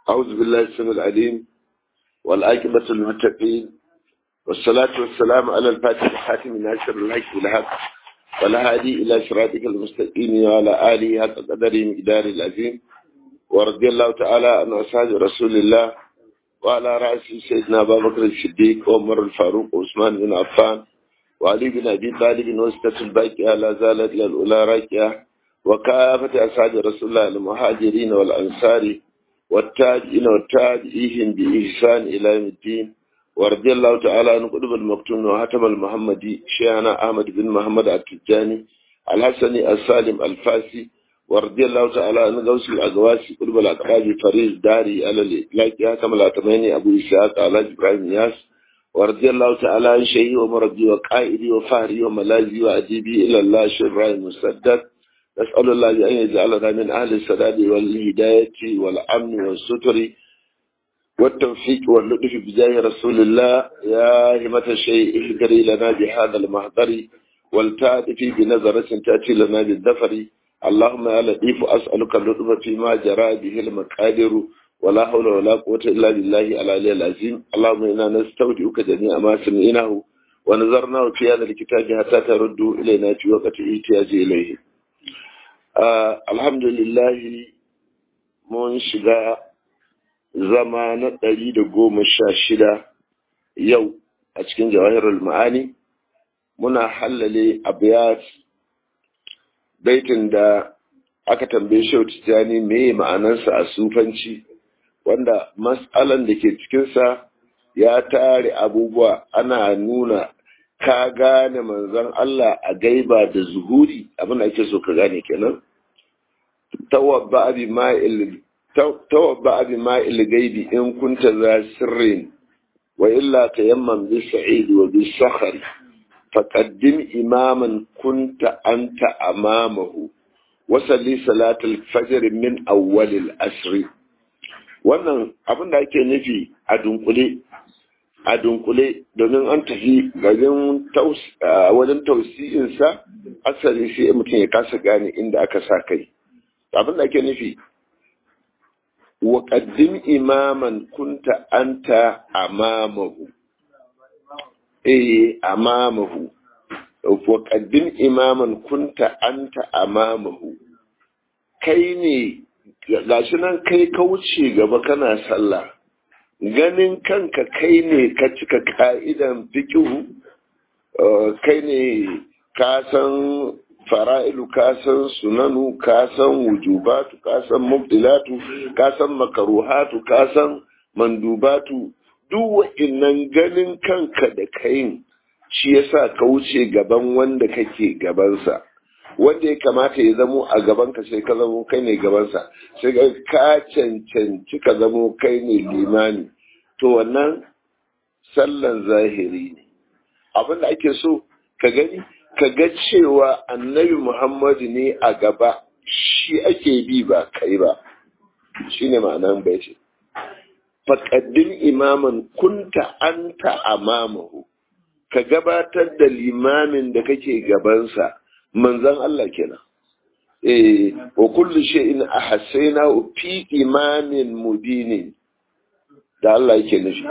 أعوذ بالله السميع العليم والعاقبة للمتقين والصلاة والسلام على الفاتح الحاتم ناصر الحق بالحق والهادي إلى صراطك المستقيم وعلى آله حق قدره مقدار العظيم ورضي الله تعالى عن أصحاب رسول الله وعلى رأس سيدنا أبا بكر الصديق وعمر الفاروق وعثمان بن عفان وعلي بن أبي طالب وستة الباقية لا زالت للأولى راكية وكافة أصحاب رسول الله المهاجرين والأنصار والتابعين والتابعين بإحسان إلى يوم الدين ورضي الله تعالى عن قطب المكتوم وهتم المحمدي شيخنا أحمد بن محمد التجاني الحسني السالم الفاسي ورضي الله تعالى عن غوث الأقواسي قطب الأقراب فريز داري على الإطلاق هتم الأتماني أبو إسحاق على إبراهيم ياس ورضي الله تعالى عن شيخي ومربي وقائدي وفهري وملاذي وأديبي إلى الله شيخ إبراهيم مسدد نسأل الله أن يجعلنا من أهل السداد والهداية والأمن والستر والتوفيق واللطف بجاه رسول الله يا همة الشيء اهدري لنا بهذا المحضر والتعرفي بنظرة تأتي لنا بالذفر اللهم يا لطيف أسألك اللطف فيما جرى به المقادر ولا حول ولا قوة إلا بالله العلي العظيم اللهم إنا نستودعك جميع ما سمعناه ونظرناه في هذا الكتاب حتى ترد إلينا في وقت احتياج إليه Uh, alhamdulillahi mun shiga zama na ɗari da goma sha shida yau a cikin jawahirul ma'ani muna hallale abiyat baitin da aka tambaye shi tijjani meye ma'anarsa a sufanci wanda matsalan da ke cikinsa ya tare abubuwa ana nuna ka gane manzon Allah a gaiba da zuhuri abin da ake so ka gane kenan tawabba bi ma'il tawabba bi ma'il gaibi in kunta za sirrin wa illa tayammam bi sa'id wa bi sakhar faqaddim imaman kunta anta amamahu wa salli salatul fajr min awwal al-asr wannan abin da ake nufi a dunkule a dunkule domin an tafi garin wajen tausi'insa asali sai mutum ya kasa gane inda aka sa kai abin da ake nufi wa qaddim imaman kunta anta amamahu eh amamahu wa qaddim imaman kunta anta amamahu kai ne gashi nan kai ka wuce gaba kana sallah ganin kanka kai ne ka cika ka'idan fikihu kai ne ka san fara'ilu ka san sunanu ka san wujubatu ka san mubdilatu ka san makaruhatu ka san mandubatu duk wa'innan ganin kanka da kayin shi yasa ka wuce gaban wanda kake gabansa wanda ya kamata ya zamo a gabanka sai ka zamo kai ne gabansa sai ka cancanci ka zamo kai ne limani to wannan sallan zahiri ne abinda ake so ka gani ka ga cewa annabi muhammadu ne a gaba shi ake bi ba kai ba shi ne ma'anan bai ce faƙaddin imaman kunta anta amamahu ka gabatar da limamin da kake gabansa manzan Allah kenan eh wa kullu shay'in ahsayna fi imamin mubinin da Allah yake nufi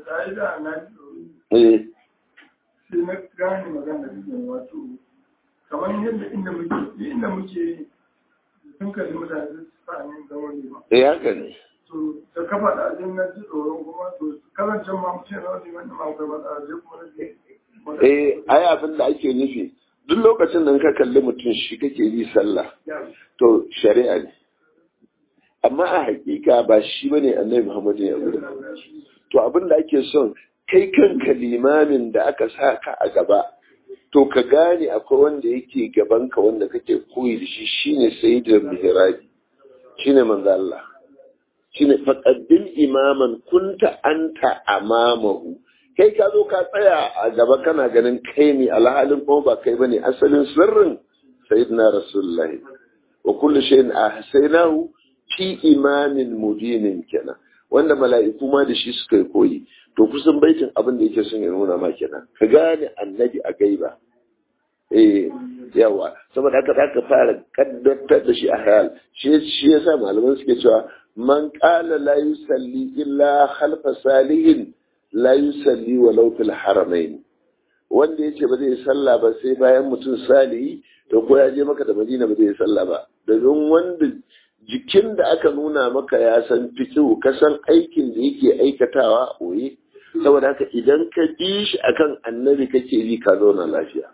eh sai na gane magana da wato kamar yadda inda muke inda muke sun kalli mutane su sa'anin zama ne ba eh haka ne to da kafa da ajin na ji tsoron kuma to kazancen ma mutum na wani wani ma gaba da ajin kuma na eh ai abin da ake nufi duk lokacin da ka kalli mutum shi kake bi sallah to shari'a ne amma a hakika ba shi bane annabi Muhammad ya gudu to abin da ake son kai kanka limamin da aka sa ka a gaba to ka gane akwai wanda yake gaban ka wanda kake koyi da shi shine sayyidul mihrabi shine manzo Allah shine faqaddil imaman kunta anta amamahu kai ka zo ka tsaya a gaba kana ganin kai ne alhalin kuma ba kai bane asalin sirrin sayyidina rasulullah wa kullu shay'in ahsaynahu fi imamin mubinin kenan wanda mala'iku ma da shi suka yi koyi to kusan baitin abin da yake son ya nuna ma kenan ka gane annabi a gaiba eh yawa saboda haka zaka fara kaddatar da shi a hayal shi shi yasa malaman suke cewa man qala la yusalli illa khalfa salihin la yusalli walau fil haramain wanda yace ba zai sallah ba sai bayan mutum salihi to ko ya je maka da Madina ba zai sallah ba domin wanda jikin da aka nuna maka ya san fikihu ka san aikin da yake aikatawa oye saboda haka idan ka bi shi akan annabi kake bi ka zauna lafiya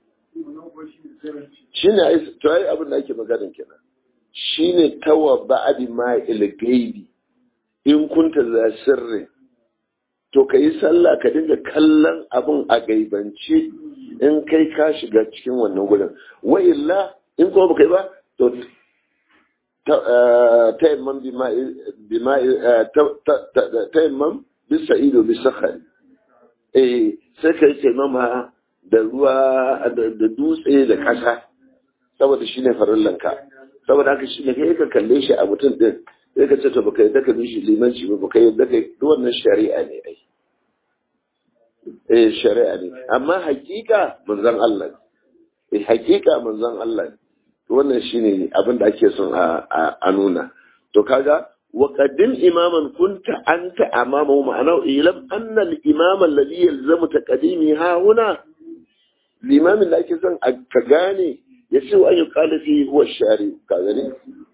shine ai to ai abin da ake maganin kenan shine tawa ba'di ma gaibi in kunta za sirri to ka yi sallah ka dinga kallon abin a gaibance in kai ka shiga cikin wannan gudun wa illa in kuma baka yi ba to taimman bima taimman bisa ido bisa khari eh sai ka yi taimama da ruwa da dutse da ƙasa saboda shi ne farillanka saboda haka shi ne kai ka kalle shi a mutum din sai ka ce to baka yadda ka bi shi limanci ba baka yadda ka duk wannan shari'a ne ai eh shari'a ne amma hakika manzon Allah ne eh hakika manzon Allah ne wannan shine abin da ake son a nuna to kaga wa qaddim imaman kunta anta amamahu ma'ana ilam anna al-imam alladhi yalzamu taqdimi ha huna limamin da ake son ka gane ya ce wa ayyuka da fi huwa shari ka gani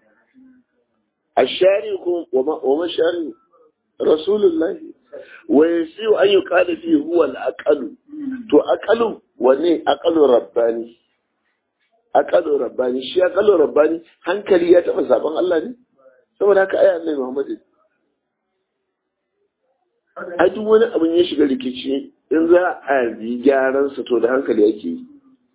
ashari ko wa ma shari rasulullah wa yasiu an yuqala fi huwa al-aqalu to aqalu wane aqalu rabbani aqalu rabbani shi aqalu rabbani hankali ya taba saban Allah ne saboda haka aya annabi Muhammad a duk wani abin ya shiga rikici in za a yi gyaran sa to da hankali yake yi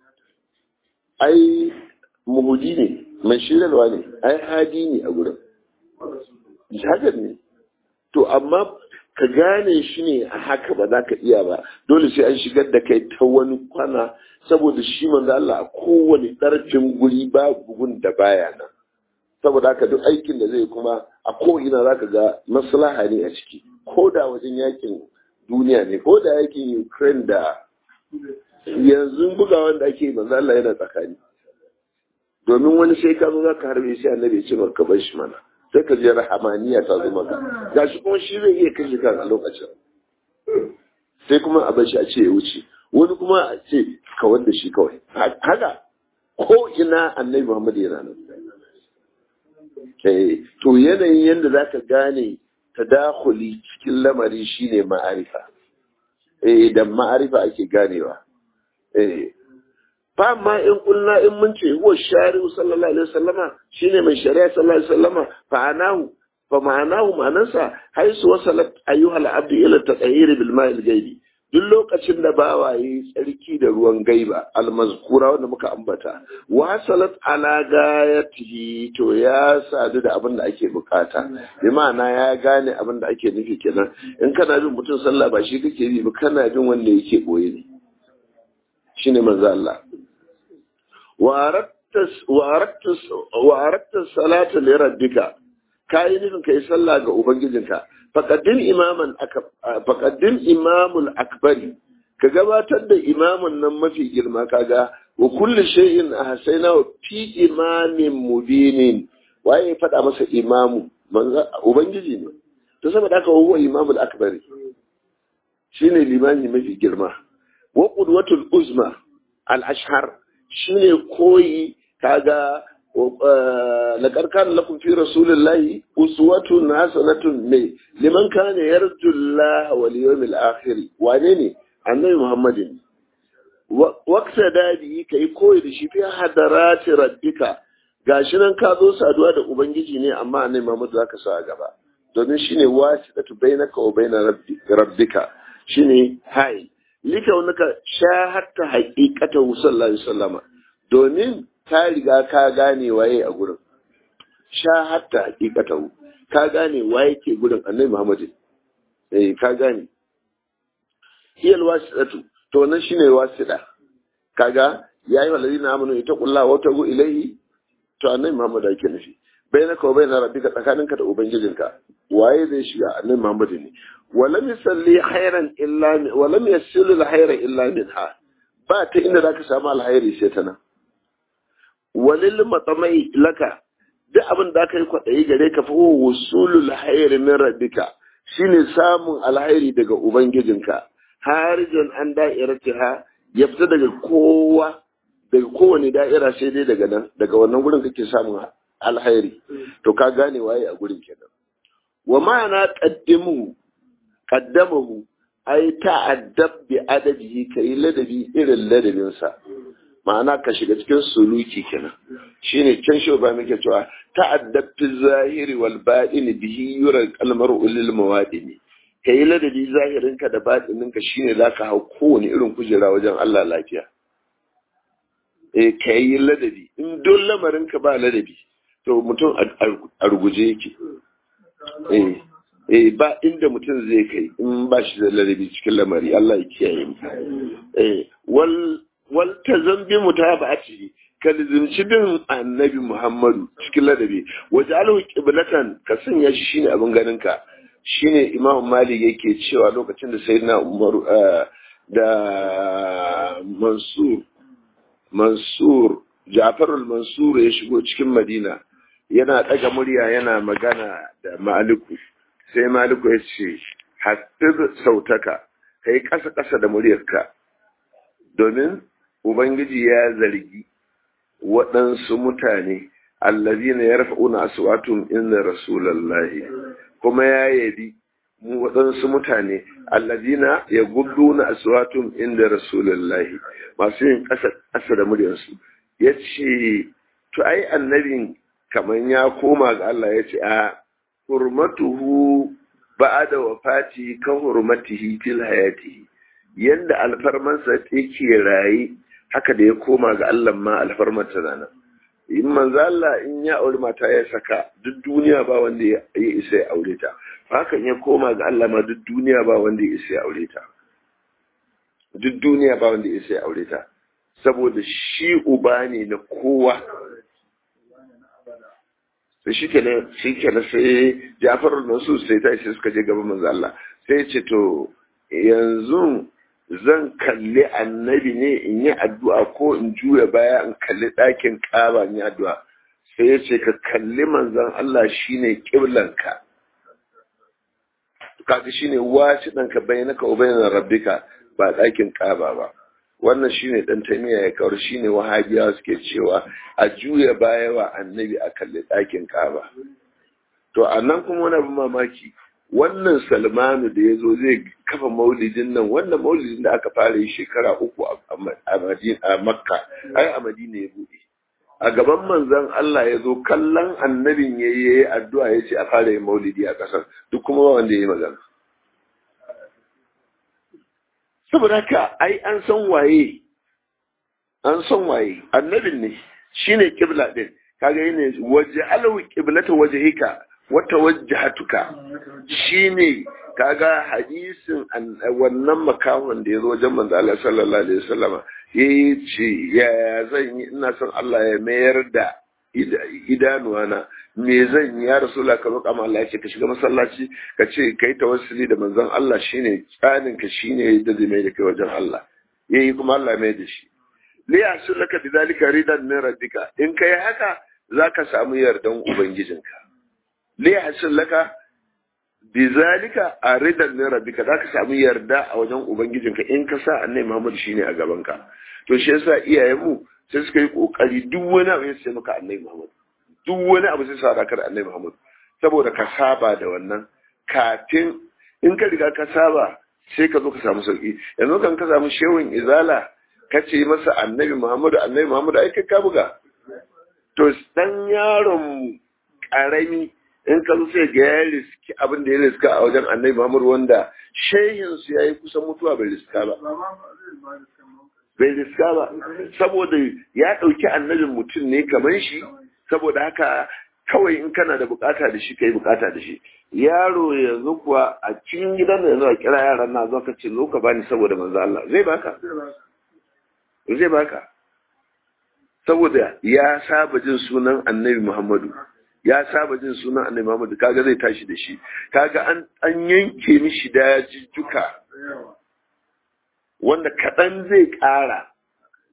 ai muhudi ne mai shirarwa ne ai hadi ne a gurin hakan ne to amma ka gane shi ne a haka ba za ka iya ba dole sai an shigar da kai ta wani kwana saboda shi manzo Allah a kowane ɗarfin guri ba bugun da baya nan saboda haka duk aikin da zai kuma a ko'ina za ka ga maslaha ne a ciki ko da wajen yakin duniya ne ko da yakin Ukraine da yanzu buga wanda ake manzo Allah yana tsakani domin wani sai ka zo za ka harbe shi annabi ya ce maka bar shi mana sai ka je rahamaniya ta zo maka gashi kuma shi zai iya kashe kan a lokacin sai kuma a bar shi a ce ya wuce wani kuma a ce kawar da shi kawai haka ko ina annabi Muhammad yana nan to yanayin yadda za ka gane tadakhuli cikin lamari shine ma'arifa eh da ma'arifa ake ganewa eh fa ma in kulna in mun ce huwa shari'u sallallahu alaihi wasallama shine mai shari'a sallallahu alaihi wasallama fa anahu fa ma'anahu ma'anansa haisu wasalat ayyuhal abdu ila tatahiri bil ma'il gaibi duk lokacin da bawa yi tsarki da ruwan gaiba almazkura wanda muka ambata wasalat ala gayatihi to ya sadu da abin da ake bukata bi ma'ana ya gane abin da ake nufi kenan in kana bin mutum sallah ba shi kake bi ba kana bin wanda yake boye ne shine manzo Allah wa arattas salata li rabbika kai nufin kai sallah ga ubangijinka faqaddim imaman faqaddim imamul akbari ka gabatar da imamun nan mafi girma kaga wa kulli shay'in ahsayna fi imamin mubinin waye faɗa masa imamu ubangiji ne to saboda haka huwa imamul akbari shine limami mafi girma wa qudwatul uzma al ashhar shine koyi kaga laqad kana lakum fi rasulillahi uswatun hasanatun mai liman kana yarju Allah wal yawmil akhir wane ne annabi muhammadin waqta dadi kai koyi da shi fi hadarati rabbika gashi nan ka zo saduwa da ubangiji ne amma annabi muhammad zaka sa a gaba domin shine wasitatu bainaka wa baina rabbika shine hai likaunaka shahatta haqiqata sallallahu alaihi wasallama domin ka riga ka gane waye a gurin shahatta haqiqata ka gane waye ke gurin annabi Muhammad eh ka gane hiyal wasidatu to nan shine wasida kaga yayi walladina amanu itaqullaha wa tagu ilayhi to annabi Muhammad ake nufi bainaka wa baina rabbika tsakaninka da ubangijinka waye zai shiga annabi Muhammad ne walam yusalli khairan illa walam yasilu al-khayra illa minha ba ta inda za ka samu alhairi sai ta nan walil matsamai laka duk abin da aka yi kwaɗayi gare ka fa wusulul hayri min rabbika shine samun alhairi daga ubangijinka harijan an da'iratiha ya fita daga kowa daga kowane da'ira sai dai daga nan daga wannan gurin kake samun alhairi to ka gane waye a gurin kenan wa ma'ana qaddimu qaddamahu ai ta'addab bi adabihi kai ladabi irin ladabinsa ma'ana ka shiga cikin suluki kenan shine can shi ba muke cewa ta'addab fi zahiri wal batini bihi yura kalmar ulil mawadini kai ladabi zahirinka da batininka shine zaka hau kowane irin kujera wajen Allah lafiya eh kai ladabi in don lamarinka ba ladabi to mutum a ruguje yake eh eh ba inda mutum zai kai in ba shi da ladabi cikin lamari Allah ya kiyaye mu eh wal wal tazambi mutaba'ati ka lizimci bin annabi Muhammadu cikin ladabi waje alhu qiblatan ka sanya shi shine abin ganin ka shine Imam Malik yake cewa lokacin da Sayyidina Umar da Mansur Mansur Ja'far al-Mansur ya shigo cikin Madina yana daga murya yana magana da Maliku sai Maliku ya ce hafiz sautaka kai kasa kasa da muryarka domin Ubangiji ya zargi waɗansu mutane allazina yarfa'una aswatun inda rasulallahi kuma ya yabi mu waɗansu mutane allazina yagudduna aswatun inda rasulallahi masu yin ƙasa da muryarsu ya ce to ai annabin kamar ya koma ga Allah ya ce a hurmatuhu ba'ada wafati ka hurmatihi fil hayatihi yanda alfarmansa take raye haka da ya koma ga Allah ma alfarmar ta nan in manzo Allah in ya aure mata ya saka duk duniya ba wanda ya isa ya aure ta hakan ya koma ga Allah ma duk duniya ba wanda ya isa ya aure ta duk duniya ba wanda ya isa ya aure ta saboda shi uba ne na kowa sai shi kenan shi kenan sai Ja'far al-Mansur sai ta shi suka je gaban manzo Allah sai ya ce to yanzu zan kalli annabi ne in yi addu'a ko in juya baya in kalli ɗakin ƙaba in yi addu'a sai ya ce ka kalli manzan Allah shi ne ƙiblanka kaga shi ne wasu ɗanka bai naka ubayin rabbika ba ɗakin ƙaba ba wannan shi ne ɗan taimiyya ya kawar shi ne wahabiya suke cewa a juya baya wa annabi a kalli ɗakin ƙaba to a nan kuma wani abin mamaki wannan salmanu da ya zo zai kafa maulidin nan wannan maulidin da aka fara yi shekara uku a makka ai a madina ya buɗe a gaban manzon Allah ya zo kallon annabin ya yi addu'a ya ce a fara yin maulidi a ƙasar duk kuma ba wanda ya yi magana saboda haka ai an san waye an san waye annabin ne shine kibla din kaga yana waje alawi kiblata wajhika wata wajahatuka shine kaga hadisin wannan makahon da ya zo wajen manzo Allah sallallahu alaihi wasallam yayi ce ya zan yi ina son Allah ya mayar da idanuwa na me zan yi ya rasula ka roƙa ma Allah ya ce ka shiga masallaci ka ce kai tawassuli da manzon Allah shine tsanin ka shine da zai mai da kai wajen Allah yayi kuma Allah mai da shi li yasulaka bidalika ridan min rabbika in kai haka zaka samu yardan ubangijinka li yasulaka bizalika a ridan min rabbika zaka samu yarda a wajen ubangijinka in ka sa annabi Muhammad shine a gabanka to shi yasa iyayenmu sai suka yi kokari duk wani abu sai maka annabi Muhammad duk wani abu sai sa da annabi Muhammad saboda ka saba da wannan kafin in ka riga ka saba sai ka zo ka samu sauki yanzu kan ka samu shehun izala ka ce masa annabi Muhammad annabi Muhammad ai kai ka buga to dan yaron karami in ka zo sai ga ya riski abin da ya riska a wajen annabi Muhammad wanda shehin su yayi kusan mutuwa bai riska ba bai riska ba saboda ya ɗauki annabin mutum ne kamar shi saboda haka kawai in kana da bukata da shi kai bukata da shi yaro yanzu kuwa a cikin gidan da yanzu a kira yaran na zo ka ce zo ka bani saboda manzo Allah zai baka zai baka saboda ya saba jin sunan annabi Muhammadu ya saba jin sunan annabi Muhammadu kaga zai tashi da shi kaga an an yanke mishi dajijjuka wanda kaɗan zai ƙara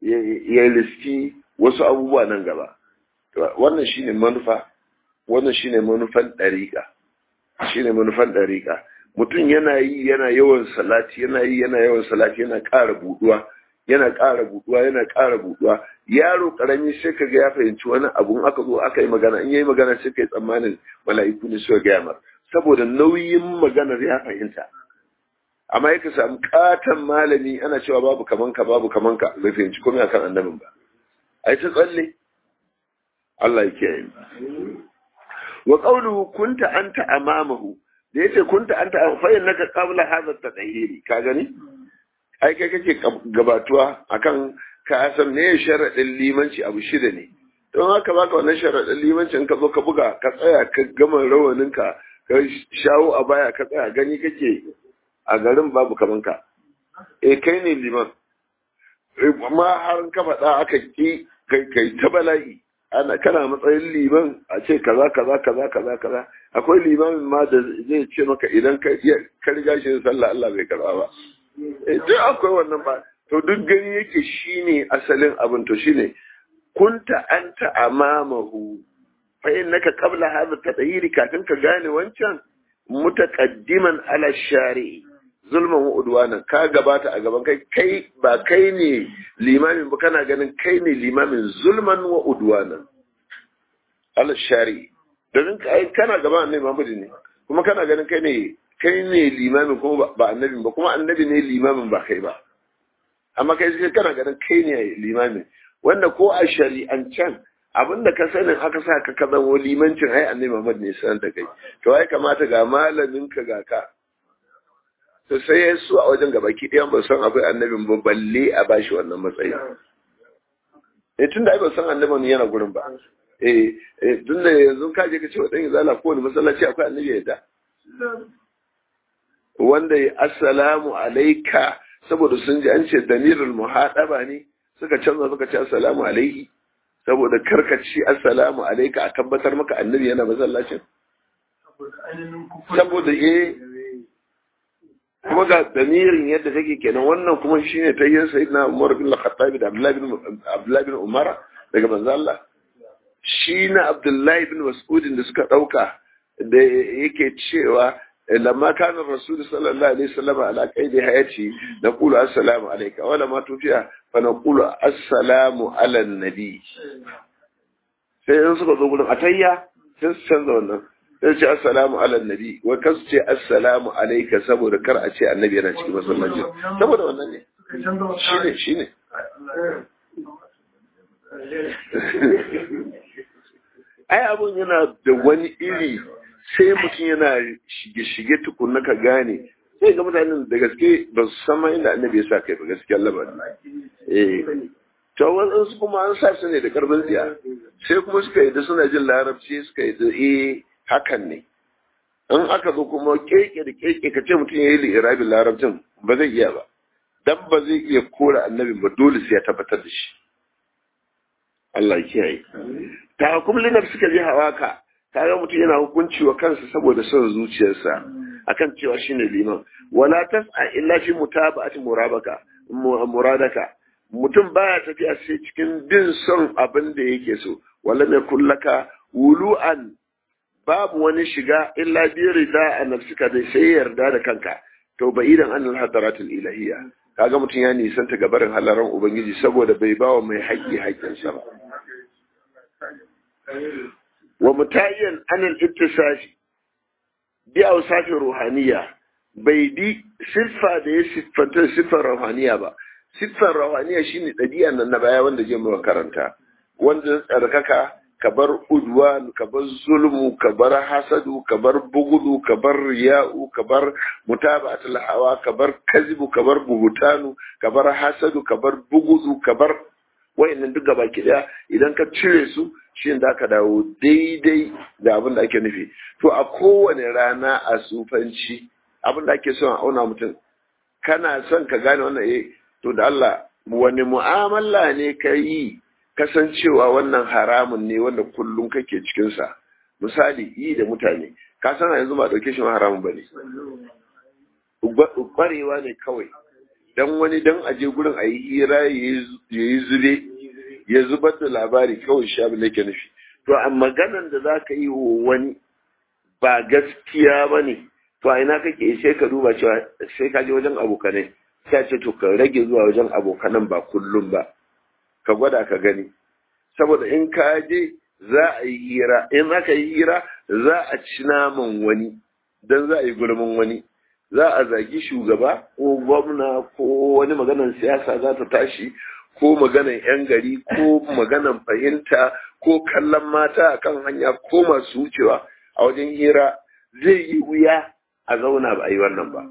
ya liski wasu abubuwa nan gaba wannan shine manufa wannan shine manufan ɗariƙa shine manufan ɗariƙa mutum yana yi yana yawan salati yana yi yana yawan salati yana ƙara buɗuwa yana ƙara buɗuwa yana ƙara buɗuwa yaro ƙarami sai ka ga ya fahimci wani abun aka zo aka yi magana in yayi magana sai ka yi tsammanin mala'iku ne suka gaya mar saboda nauyin maganar ya fahimta amma yaka samu katon malami ana cewa babu kamanka babu kamanka bai fahimci komai akan annabin ba ai ta tsalle Allah ya kiyaye wa qawluhu kunta anta amamahu da yace kunta anta fa innaka qabla hadha at-tahiri ka gani ai kai kake gabatuwa akan ka san me sharadin limanci abu shida ne don haka baka wannan sharadin limanci in ka zo ka buga ka tsaya ka gama rawaninka ka shawo a baya ka tsaya gani kake a garin babu kaman ka e kai ne liman amma har ka faɗa aka ki kai kai ta bala'i ana kana matsayin liman a ce kaza kaza kaza kaza kaza akwai limamin ma da zai ce maka idan ka ka riga shi sallah Allah bai karba ba eh duk akwai wannan ba to duk gani yake shine asalin abin to shine kunta anta amamahu fa innaka qabla hadha tadhiri kafin ka gane wancan mutaqaddiman ala shari'i zulman wa udwanan ka gabata a gaban kai kai ba kai ne limamin ba kana ganin kai ne limamin zulman wa udwanan ala shari'i domin kai kana gaban annabi Muhammad ne kuma kana ganin kai ne kai ne limamin kuma ba annabin ba kuma annabi ne limamin ba kai ba amma kai sai kana ganin kai ne limamin wanda ko a shari'ancan abinda ka sanin aka sa ka ka zama limancin ai annabi Muhammad ne sanar da kai to ai kamata ga malamin ka ga ka to sai ya su a wajen gabaki ɗayan ba san akwai annabin ba balle a bashi wannan matsayi eh tunda ai ba san annabin yana gurin ba eh eh tunda yanzu ka je ka ce wa dan izala ko wani masallaci akwai annabi ya da wanda ya assalamu alayka saboda sun ji an ce damirul muhadaba ne suka canza suka ce assalamu alaihi saboda karkaci assalamu alayka a tabbatar maka annabi yana masallacin saboda eh kuma ga damirin yadda take kenan wannan kuma shine ta yin sayyidina Umar bin Al-Khattab da Abdullah bin Abdullah bin Umar daga manzo Allah shi na Abdullah bin Mas'ud da suka dauka da yake cewa lamma kana Rasul sallallahu alaihi wasallam ala qaidi hayati naqulu assalamu alayka wa lamma tufiya fa naqulu assalamu ala nabi sai in suka zo gurin atayya sai su canza wannan sai ce assalamu ala nabi wai kan su ce assalamu alaika saboda kar a ce annabi yana cikin masallaci saboda wannan ne shine shine ai abun yana da wani iri sai mutum yana shige-shige tukunna ka gane sai ga mutanen da gaske ba su san ma inda annabi ya sa kai ba gaskiyar labarin eh to wasu kuma an sa su ne da karban tsiya sai kuma suka yi da suna jin larabci suka yi da eh hakan ne in aka zo kuma keke da keke ka ce mutum ya yi li'irabin larabcin ba zai iya ba dan ba zai iya kora annabin ba dole sai ya tabbatar da shi Allah ya kiyaye ta hukum linar suka je hawaka kaga mutum yana hukunci wa kansa saboda son zuciyarsa akan cewa shine liman wala tas'a illa fi mutaba'ati murabaka muradaka mutum baya tafiya sai cikin bin son abin da yake so wala mai kullaka wulu'an babu wani shiga illa bi rida a nafsika dai sai yarda da kanka to ba idan an hadaratul ilahiyya kaga mutum ya nisanta gabarin halaran ubangiji saboda bai bawa mai haƙƙi haƙƙinsa ba wa mutayyan anil ittisafi bi awsafi ruhaniya bai bi siffa da ya siffanta siffar ruhaniya ba siffar ruhaniya shine ɗabi'a nan na baya wanda je mu karanta wanda tsarkaka ka bar udwan ka bar zulmu ka bar hasadu ka bar bugudu ka bar riya'u ka bar mutaba'atul hawa ka bar kazibu ka bar buhutanu ka bar hasadu ka bar bugudu ka bar wayannan duk gaba ki daya idan ka cire su shi da ka dawo daidai da abin da ake nufi to a kowane rana a sufanci abin da ake son a auna mutum kana son ka gane wannan eh to da Allah wani mu'amala ne ka yi kasancewa wannan haramun ne wanda kullum kake cikinsa misali yi da mutane ka san yanzu ba ɗauke shi ma haramun ba ne ƙwarewa ne kawai dan wani dan aje gurin a yi hira ya yi zube ya zubar da labari kawai sha bi nake nufi to a maganan da za ka yi wa wani ba gaskiya ba ne to a ina kake sai ka duba cewa sai ka je wajen abokanai sai ce to ka rage zuwa wajen abokanan ba kullum ba ka gwada ka gani saboda in ka je za a yi hira in aka yi hira za a ci naman wani don za a yi gulmin wani za a zagi shugaba ko gwamna ko wani maganan siyasa za ta tashi ko maganan 'yan gari ko maganan fahimta ko kallon mata a kan hanya ko masu wucewa a wajen hira zai yi wuya a zauna ba a yi wannan ba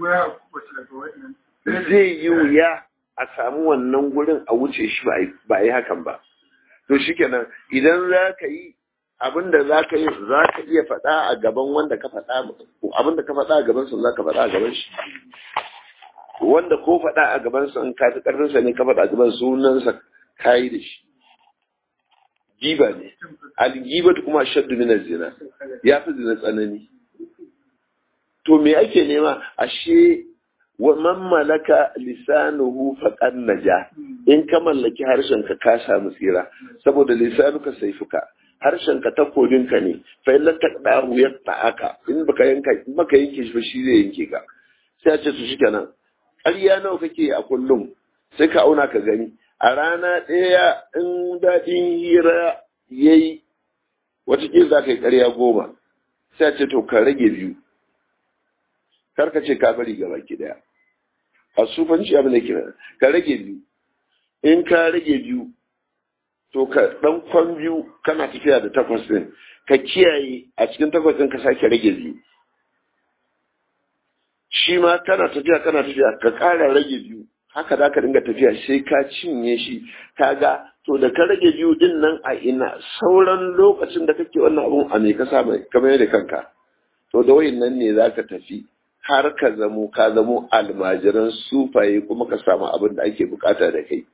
zai yi wuya a samu wannan gurin a wuce shi ba a yi hakan ba to shikenan idan za ka yi abin da za ka yi za ka iya faɗa a gaban wanda ka faɗa abin da ka faɗa a gaban sa za ka faɗa a gaban shi wanda ko faɗa a gaban sa in ka fi ƙarfin sa ne ka faɗa a gaban sunan sa kayi da shi giba ne al-gibatu kuma shaddu min zina ya fi zina tsanani to me ake nema ashe wa man malaka lisanuhu faqad naja in ka mallaki harshen ka ka samu tsira saboda lisanuka saifuka harshen ka takobin ka ne fa illa taqdahu yaqta'aka in baka yanka in baka yanke shi ba shi zai yanke ka sai a ce to shikenan ƙarya nawa kake a kullum sai ka auna ka gani a rana ɗaya in daɗin hira yayi wataƙila za ka yi ƙarya goma sai a ce to ka rage biyu kar ka ce ka bari gaba ki daya a sufanci abin da kira ka rage biyu in ka rage biyu to ka dan kwan biyu kana tafiya da takwas din ka kiyaye a cikin takwas din ka sake rage biyu shi ma kana tafiya kana tafiya ka ƙara rage biyu haka za ka dinga tafiya sai ka cinye shi ka ga to da ka rage biyu din nan a ina sauran lokacin da kake wannan abun a me ka sa kamar da kanka to da wayin nan ne za ka tafi har ka zamo ka zamo almajiran sufaye kuma ka samu abin da ake bukata da kai.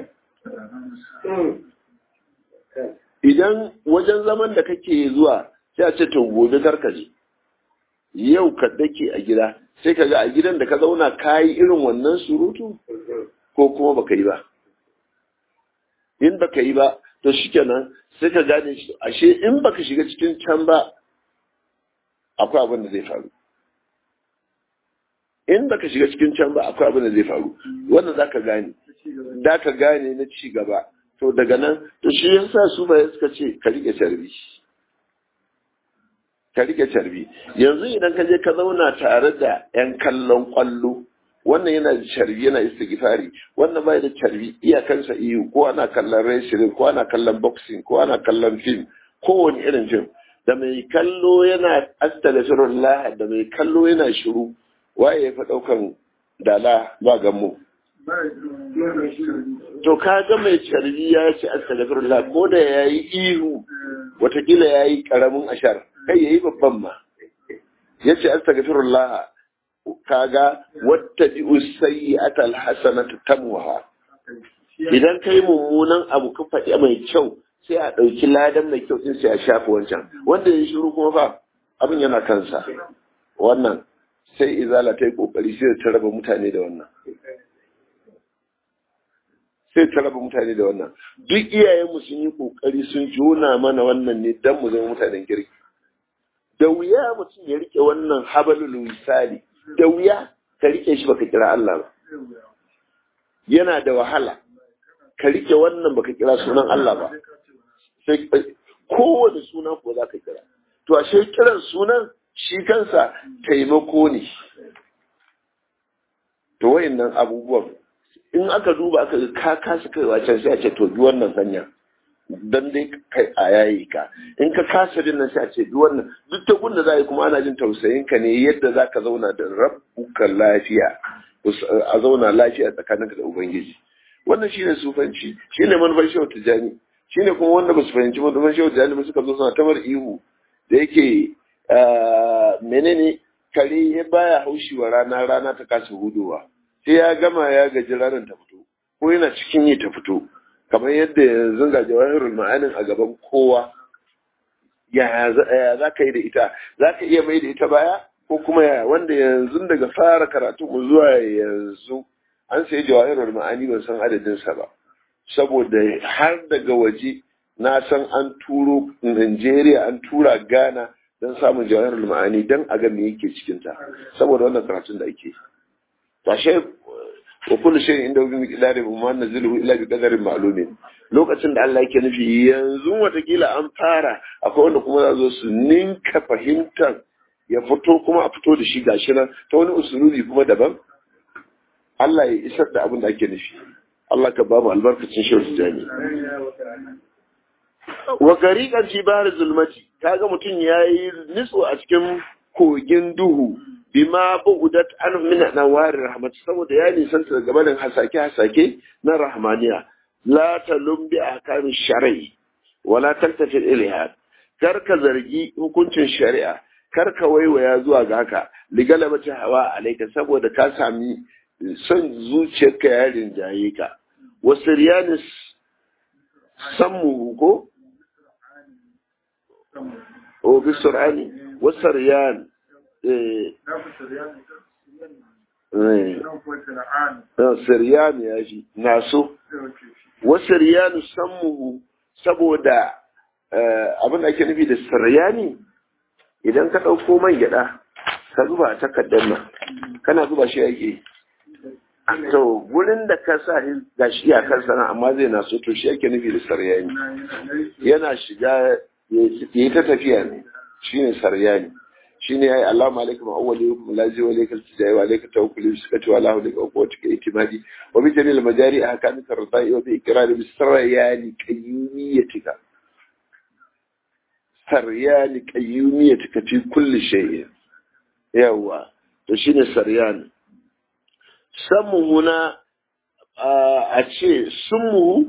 Idan wajen zaman da kake zuwa sai a ce to gobe karka je, yau ka dake a gida sai ka ga a gidan da ka zauna ka yi irin wannan surutu ko kuma baka yi ba. In baka yi ba, to shikenan sai ka gane shi ashe in baka shiga cikin can ba akwai abin da zai faru. in baka shiga cikin can ba akwai abin da zai faru wannan za ka gane da ka gane na ci gaba to daga nan to shi yasa su ba suka ce ka rike carbi ka rike carbi yanzu idan ka je ka zauna tare da yan kallon kwallo wannan yana da carbi yana istighfari wannan bai da carbi iyakansa iyo ko ana kallon wrestling ko ana kallon boxing ko ana kallon film kowane irin fim da mai kallo yana astaghfirullah da mai kallo yana shiru waye ya fi ɗaukan dala ba gammo. To ka ga mai carbi ya ce astagfirullah ko da ya yi ihu watakila ya yi ƙaramin ashar kai ya yi babban ma. Ya ce astagfirullah ka ga wata bi usayi atal hasanatu tamuha. Idan kai mummunan abu ka faɗi mai kyau sai a ɗauki ladan mai kyau sai a shafi wancan wanda ya shiru kuma fa abin yana kansa wannan sai izala ta yi kokari sai ta raba mutane da wannan sai ta raba mutane da wannan duk iyayenmu sun yi kokari sun jona mana wannan ne dan mu zama mutanen kirki da wuya mutum ya rike wannan habalul wisali da wuya ka rike shi baka kira Allah ba yana da wahala ka rike wannan baka kira sunan Allah ba sai kowane suna ko za ka kira to ashe kiran sunan shi kansa taimako ne to wayannan abubuwan in aka duba aka ga ka kasa kaiwa can sai a ce to bi wannan hanya dan dai kai a yayi ka in ka kasa din nan sai a ce bi wannan duk ta gunda za a yi kuma ana jin tausayin ka ne yadda za ka zauna da rabbuka lafiya a zauna lafiya tsakaninka da ubangiji wannan shine sufanci shine manufar shehu tijani shine kuma wanda ba su fahimci manufar shehu tijani ba suka zo suna tamar ihu da yake menene kare ya baya haushi wa rana rana ta kasa hudowa sai ya gama ya gaji ranar ta fito ko yana cikin yi ta fito kamar yadda yanzu ga jawahirul ma'anin a gaban kowa ya za ka yi da ita za ka iya mai da ita baya ko kuma ya wanda yanzu daga fara karatu mu zuwa yanzu an sayi jawahirul ma'ani ban san adadin sa ba saboda har daga waje na san an turo Najeriya an tura Ghana don samun jawahirul ma'ani don a ga me yake cikin ta saboda wannan karatun da ake tashe wa kullu shay'in inda bi miqdari ma nazilu illa bi qadarin ma'lumin lokacin da Allah yake nufi yanzu watakila an fara akwai wanda kuma za zo su ninka fahimtar ya fito kuma a fito da shi gashi nan ta wani usulubi kuma daban Allah ya isar da abin da ake nufi Allah ka ba mu albarkacin shehu jami wa gariqan fi bahr zulmati kaga mutum yayi nitso a cikin kogin duhu bima bu'udat an min nawar rahmat saboda ya nisanta daga barin hasake hasake na rahmaniya la talum bi ahkam shar'i wala taltafi ilaiha kar ka zargi hukuncin shari'a kar ka waiwaya zuwa ga haka ligalabata hawa alaika saboda ka sami son zuciyarka ya rinjaye ka wasu riyanis sammu ko o bi sur'ani wasu riyan siryan ya shi naso wasu riyanu sammuhu saboda abin da ake nufi da siryani idan ka ɗauko man gyaɗa ka zuba a takardar nan kana zuba shi ake to gurin da ka sa ga shi a kan sana amma zai na so to shi ake nufi da saryani yana shiga ya yi ta tafiya ne shi ne saryani shi ne ya yi allama alaikum awwali hukum lazi wa alaikal tijai wa alaikal tawakkuli bi sukati wa lahu alaikal quwwati ka itimadi wa bi jamil majari a hakamin tartai wa bi ikrari bi saryani qayyumiyatika saryani qayyumiyatika fi kulli shay'in yawa to shine saryani samuhu na a ce sunmu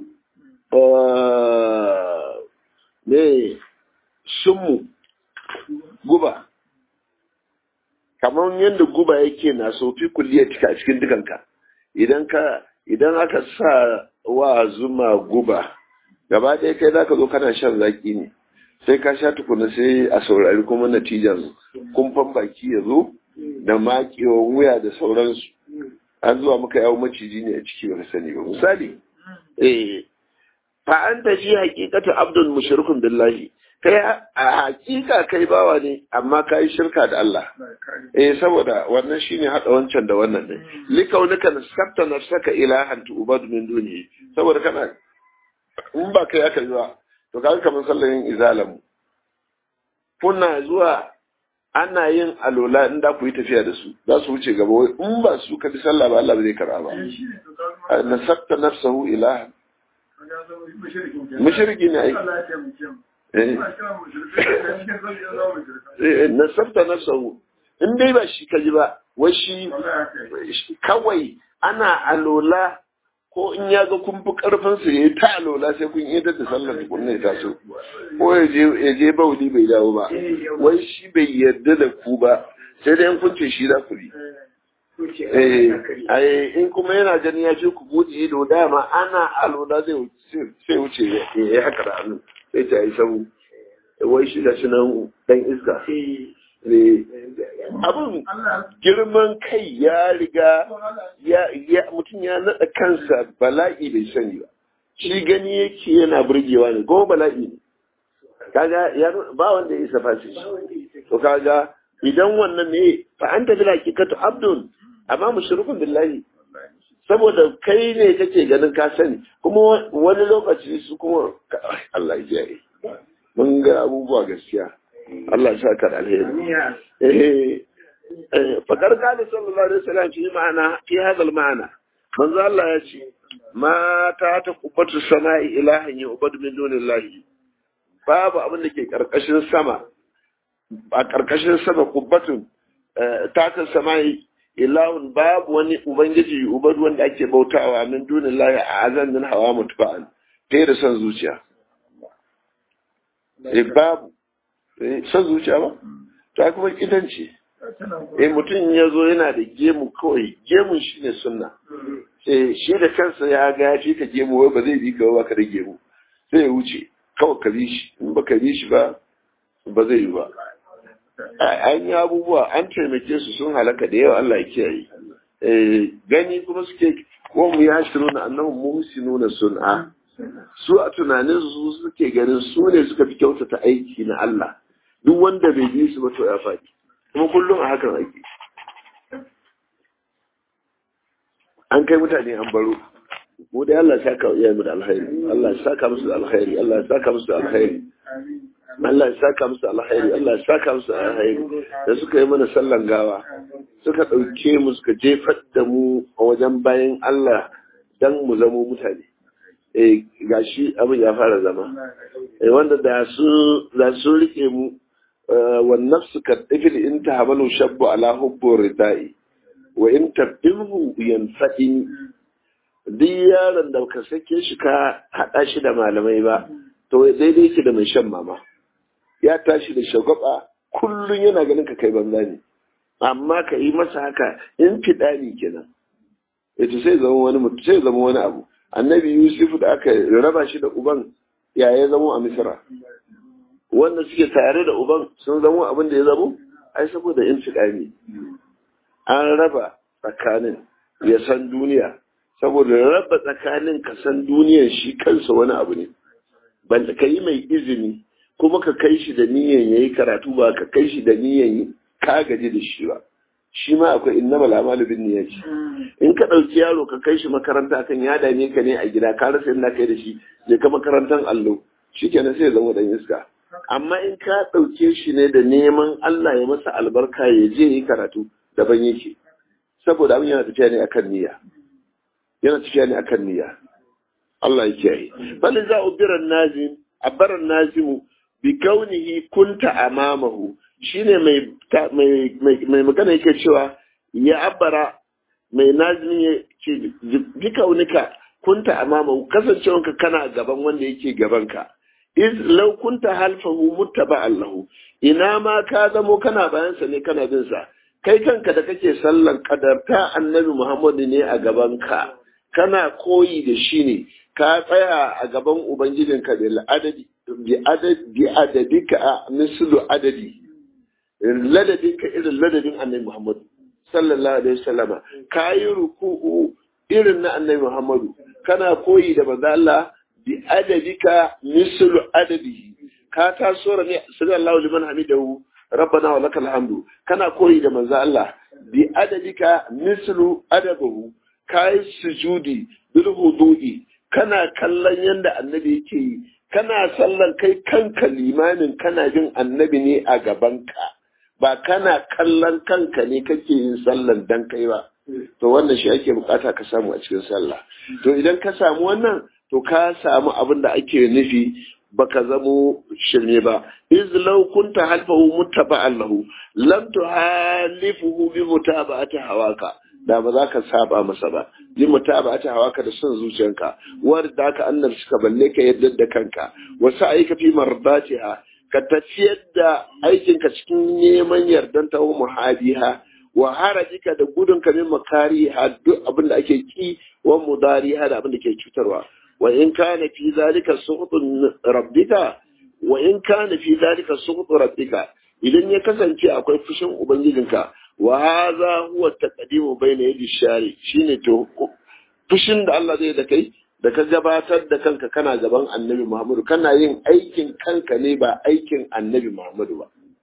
ne sunmu guba kamar yadda guba yake na sofi kulliyatika a cikin dukanka idan ka idan aka sa wa zuma guba gaba ɗaya kai za ka zo kana shan zaki ne sai ka sha tukuna sai a saurari kuma natijan kumfan baki ya zo da makewan wuya da sauransu an zuwa muka yawo maciji ne a ciki ba sani ba misali eh fa anta shi haqiqatu abdul mushrikun billahi kai a hakika kai bawa ne amma kai shirka da Allah eh saboda wannan shine hada wancan da wannan ne likaunika nasabta nafsaka ilahan tu'bad min duni saboda kana in ba kai aka yi ba to kaga kamar sallayin izalamu kuna zuwa ana yin alola in da ku yi tafiya da su za su wuce gaba wai in ba su ka bi sallah ba Allah ba zai karba ba nasabta nafsahu ilahan mushriki ne ai nasabta nafsahu in dai ba shi kaji ba wai shi kawai ana alola ko in ya ga kun fi karfin su yayi ta alola sai kun yi da sallar tukunna ya taso ko ya je ya je bauli bai dawo ba wai shi bai yarda da ku ba sai dai kun ce shi za ku bi eh in kuma yana ganin ya ce ku buɗe ido dama ana alola zai sai wuce ya yi haka da hannu sai ta yi sabu wai shi da shi nan dan iska abin girman kai ya riga ya mutum ya naɗa kansa bala'i bai sani ba shi gani yake yana burgewa ne kuma bala'i ne kaga ba wanda ya isa fasi to kaga idan wannan ne fa anta bil haqiqatu abdun amma mushrikun billahi saboda kai ne kake ganin ka sani kuma wani lokaci su kuma Allah ya yi mun ga abubuwa gaskiya Allah ya saka da alheri eh fakar kana sallallahu alaihi wasallam fi ma'ana fi hadal ma'ana manzo Allah ya ce ma ta ta kubatu sama'i ilahan ya ubad min dunillahi babu abin da ke karkashin sama a karkashin sama kubbatun ta ta sama'i ilahun babu wani ubangiji ubad wanda ake bautawa min dunillahi a azan min hawa mutba'an kai da son zuciya eh babu son zuciya ba ta kuma kitanci eh mutum ya zo yana da gemu kawai gemun shi ne sunna eh shi da kansa ya ga ya fi ka gemu wai ba zai bi ka ba ka da gemu sai ya wuce kawai ka bi shi in ba ka bi shi ba ba zai yi ba an yi abubuwa an taimake su sun halaka da yawa Allah ya kiyaye gani kuma suke ko mu ya shiru na annahu muhsinuna sun'a su a tunanin su suke ganin su ne suka fi kyautata aiki na Allah duk wanda bai bi su ba to ya faɗi kuma kullum a hakan ake an kai mutane an baro mu dai Allah ya saka iya mu da alkhairi Allah ya saka musu da alkhairi Allah ya saka musu da alkhairi Allah ya saka musu da alkhairi Allah ya saka musu da alkhairi da suka yi mana sallan gawa suka ɗauke mu suka jefar da mu a wajen bayan Allah dan mu zamo mutane eh gashi abin ya fara zama eh wanda da su da su rike mu wan nafsu ka tifil in tahamalu shabbu ala hubbu ridai wa in tabdilhu yanfa'in duk yaron da ka sake shi ka haɗa shi da malamai ba to daidai yake da mai shan mama ya tashi da shagwaba kullum yana ganin ka kai banza ne amma ka yi masa haka in fiɗani kenan ita sai zama wani mutum sai zama wani abu annabi yusuf da aka raba shi da uban ya ya zamo a misira wanda suke tare da uban sun zamo abin da ya zamo ai saboda in fiɗani an raba tsakanin ya san duniya saboda raba tsakanin ka san duniyar shi kansa wani abu ne ban ka yi mai izini kuma ka kai shi da niyan ya yi karatu ba ka kai shi da niyan ka gaji da shi ba shi ma akwai inna malamalu bin niyyati in ka ɗauki yaro ka kai shi makaranta kan ya dame ka ne a gida ka rasa inda kai da shi je ka makarantar allo shikenan sai ya zama dan iska amma in ka ɗauke shi ne da neman Allah ya masa albarka ya je yi karatu daban yake saboda abin yana tafiya ne akan niyya yana tafiya ne akan niyya Allah ya kiyaye bal za ubiran nazim abaran nazimu bi kaunihi kunta amamahu shine mai mai mai magana yake cewa ya abara mai nazimi ya ce bi kaunika kunta amamahu kasancewanka kana gaban wanda yake gabanka iz law kunta halfahu muttaba'an lahu ina ma ka zamo kana bayansa ne kana bin sa kai kanka da kake sallan kadarta annabi Muhammadu ne a gabanka kana koyi da shi ne ka tsaya a gaban ubangijinka da adadi bi adadika a mislu adadi ladadinka irin ladadin annabi Muhammadu sallallahu alaihi wasallama ka yi ruku'u irin na annabi Muhammadu kana koyi da manzo Allah bi adadika mislu adadihi ka taso ne sallallahu liman hamidahu rabbana wa lakal hamdu kana koyi da manzo Allah bi adadika mislu adabahu kai sujudi bil hudu'i kana kallon yanda annabi yake yi kana sallan kai kanka limamin kana jin annabi ne a gabanka ba kana kallon kanka ne kake yin sallan dan kai ba to wannan shi ake bukata ka samu a cikin sallah to idan ka samu wannan to ka samu abin da ake nufi baka zamo shirme ba iz law kunta halfahu muttaba'an lahu lam tuhalifuhu bi mutaba'ati hawaka da ba za ka saba masa ba bi mutaba'ati hawaka da son zuciyanka wanda ka annar suka balle ka yadda da kanka wasu aika fi mardatiha ka tafiyar da aikinka cikin neman yardan ta muhadiha wa harajika da gudun ka min makariha duk abin da ake ki wa mudariha da abin da ke cutarwa wa in kana fi zalika suqtun rabbika wa in kana fi zalika suqtu rabbika idan ya kasance akwai fushin ubangijinka wa hadha huwa taqdimu bayna yadi shari shine to fushin da Allah zai da kai da ka gabatar da kanka kana gaban annabi Muhammadu kana yin aikin kanka ne ba aikin annabi Muhammadu ba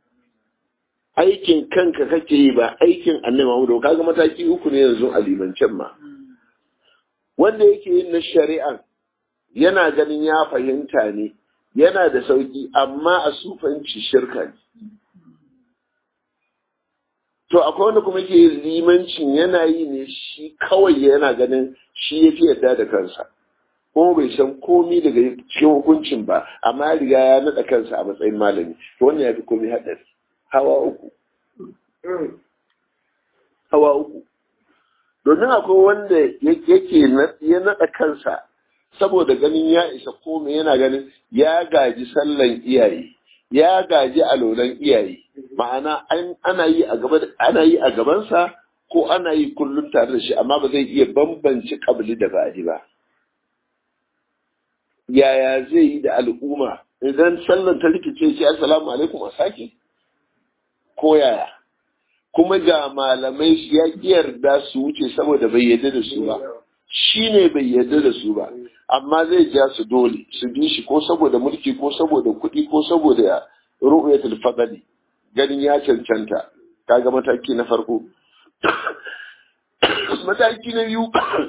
aikin kanka kake yi ba aikin annabi Muhammadu kaga mataki uku ne yanzu a limancen ma wanda yake yin na shari'an yana ganin ya fahimta ne yana da sauki amma a sufanci shirka ne to akwai wanda kuma ke limancin yana yi ne shi kawai yana ganin shi ya fi yarda da kansa kuma bai san komi daga cikin hukuncin ba amma ya riga ya naɗa kansa a matsayin malami to wannan ya fi komi haɗari hawa uku hawa uku domin akwai wanda yake ya naɗa kansa saboda ganin ya isa komai yana ganin ya gaji sallan iyaye ya gaji alolan iyaye ma'ana ana yi a gaba ana yi a gabansa ko ana yi kullum tare da shi amma ba zai iya bambance kabili da ba'adi ba yaya zai yi da al'umma idan sallan ta rikice shi assalamu alaikum a sake ko yaya kuma ga malamai ya yarda su wuce saboda bai yarda da su ba shi ne bai yarda da su ba amma zai ja su dole su bi shi ko saboda mulki ko saboda kuɗi ko saboda ru'yatul fadli ganin ya cancanta kaga mataki na farko mataki na biyu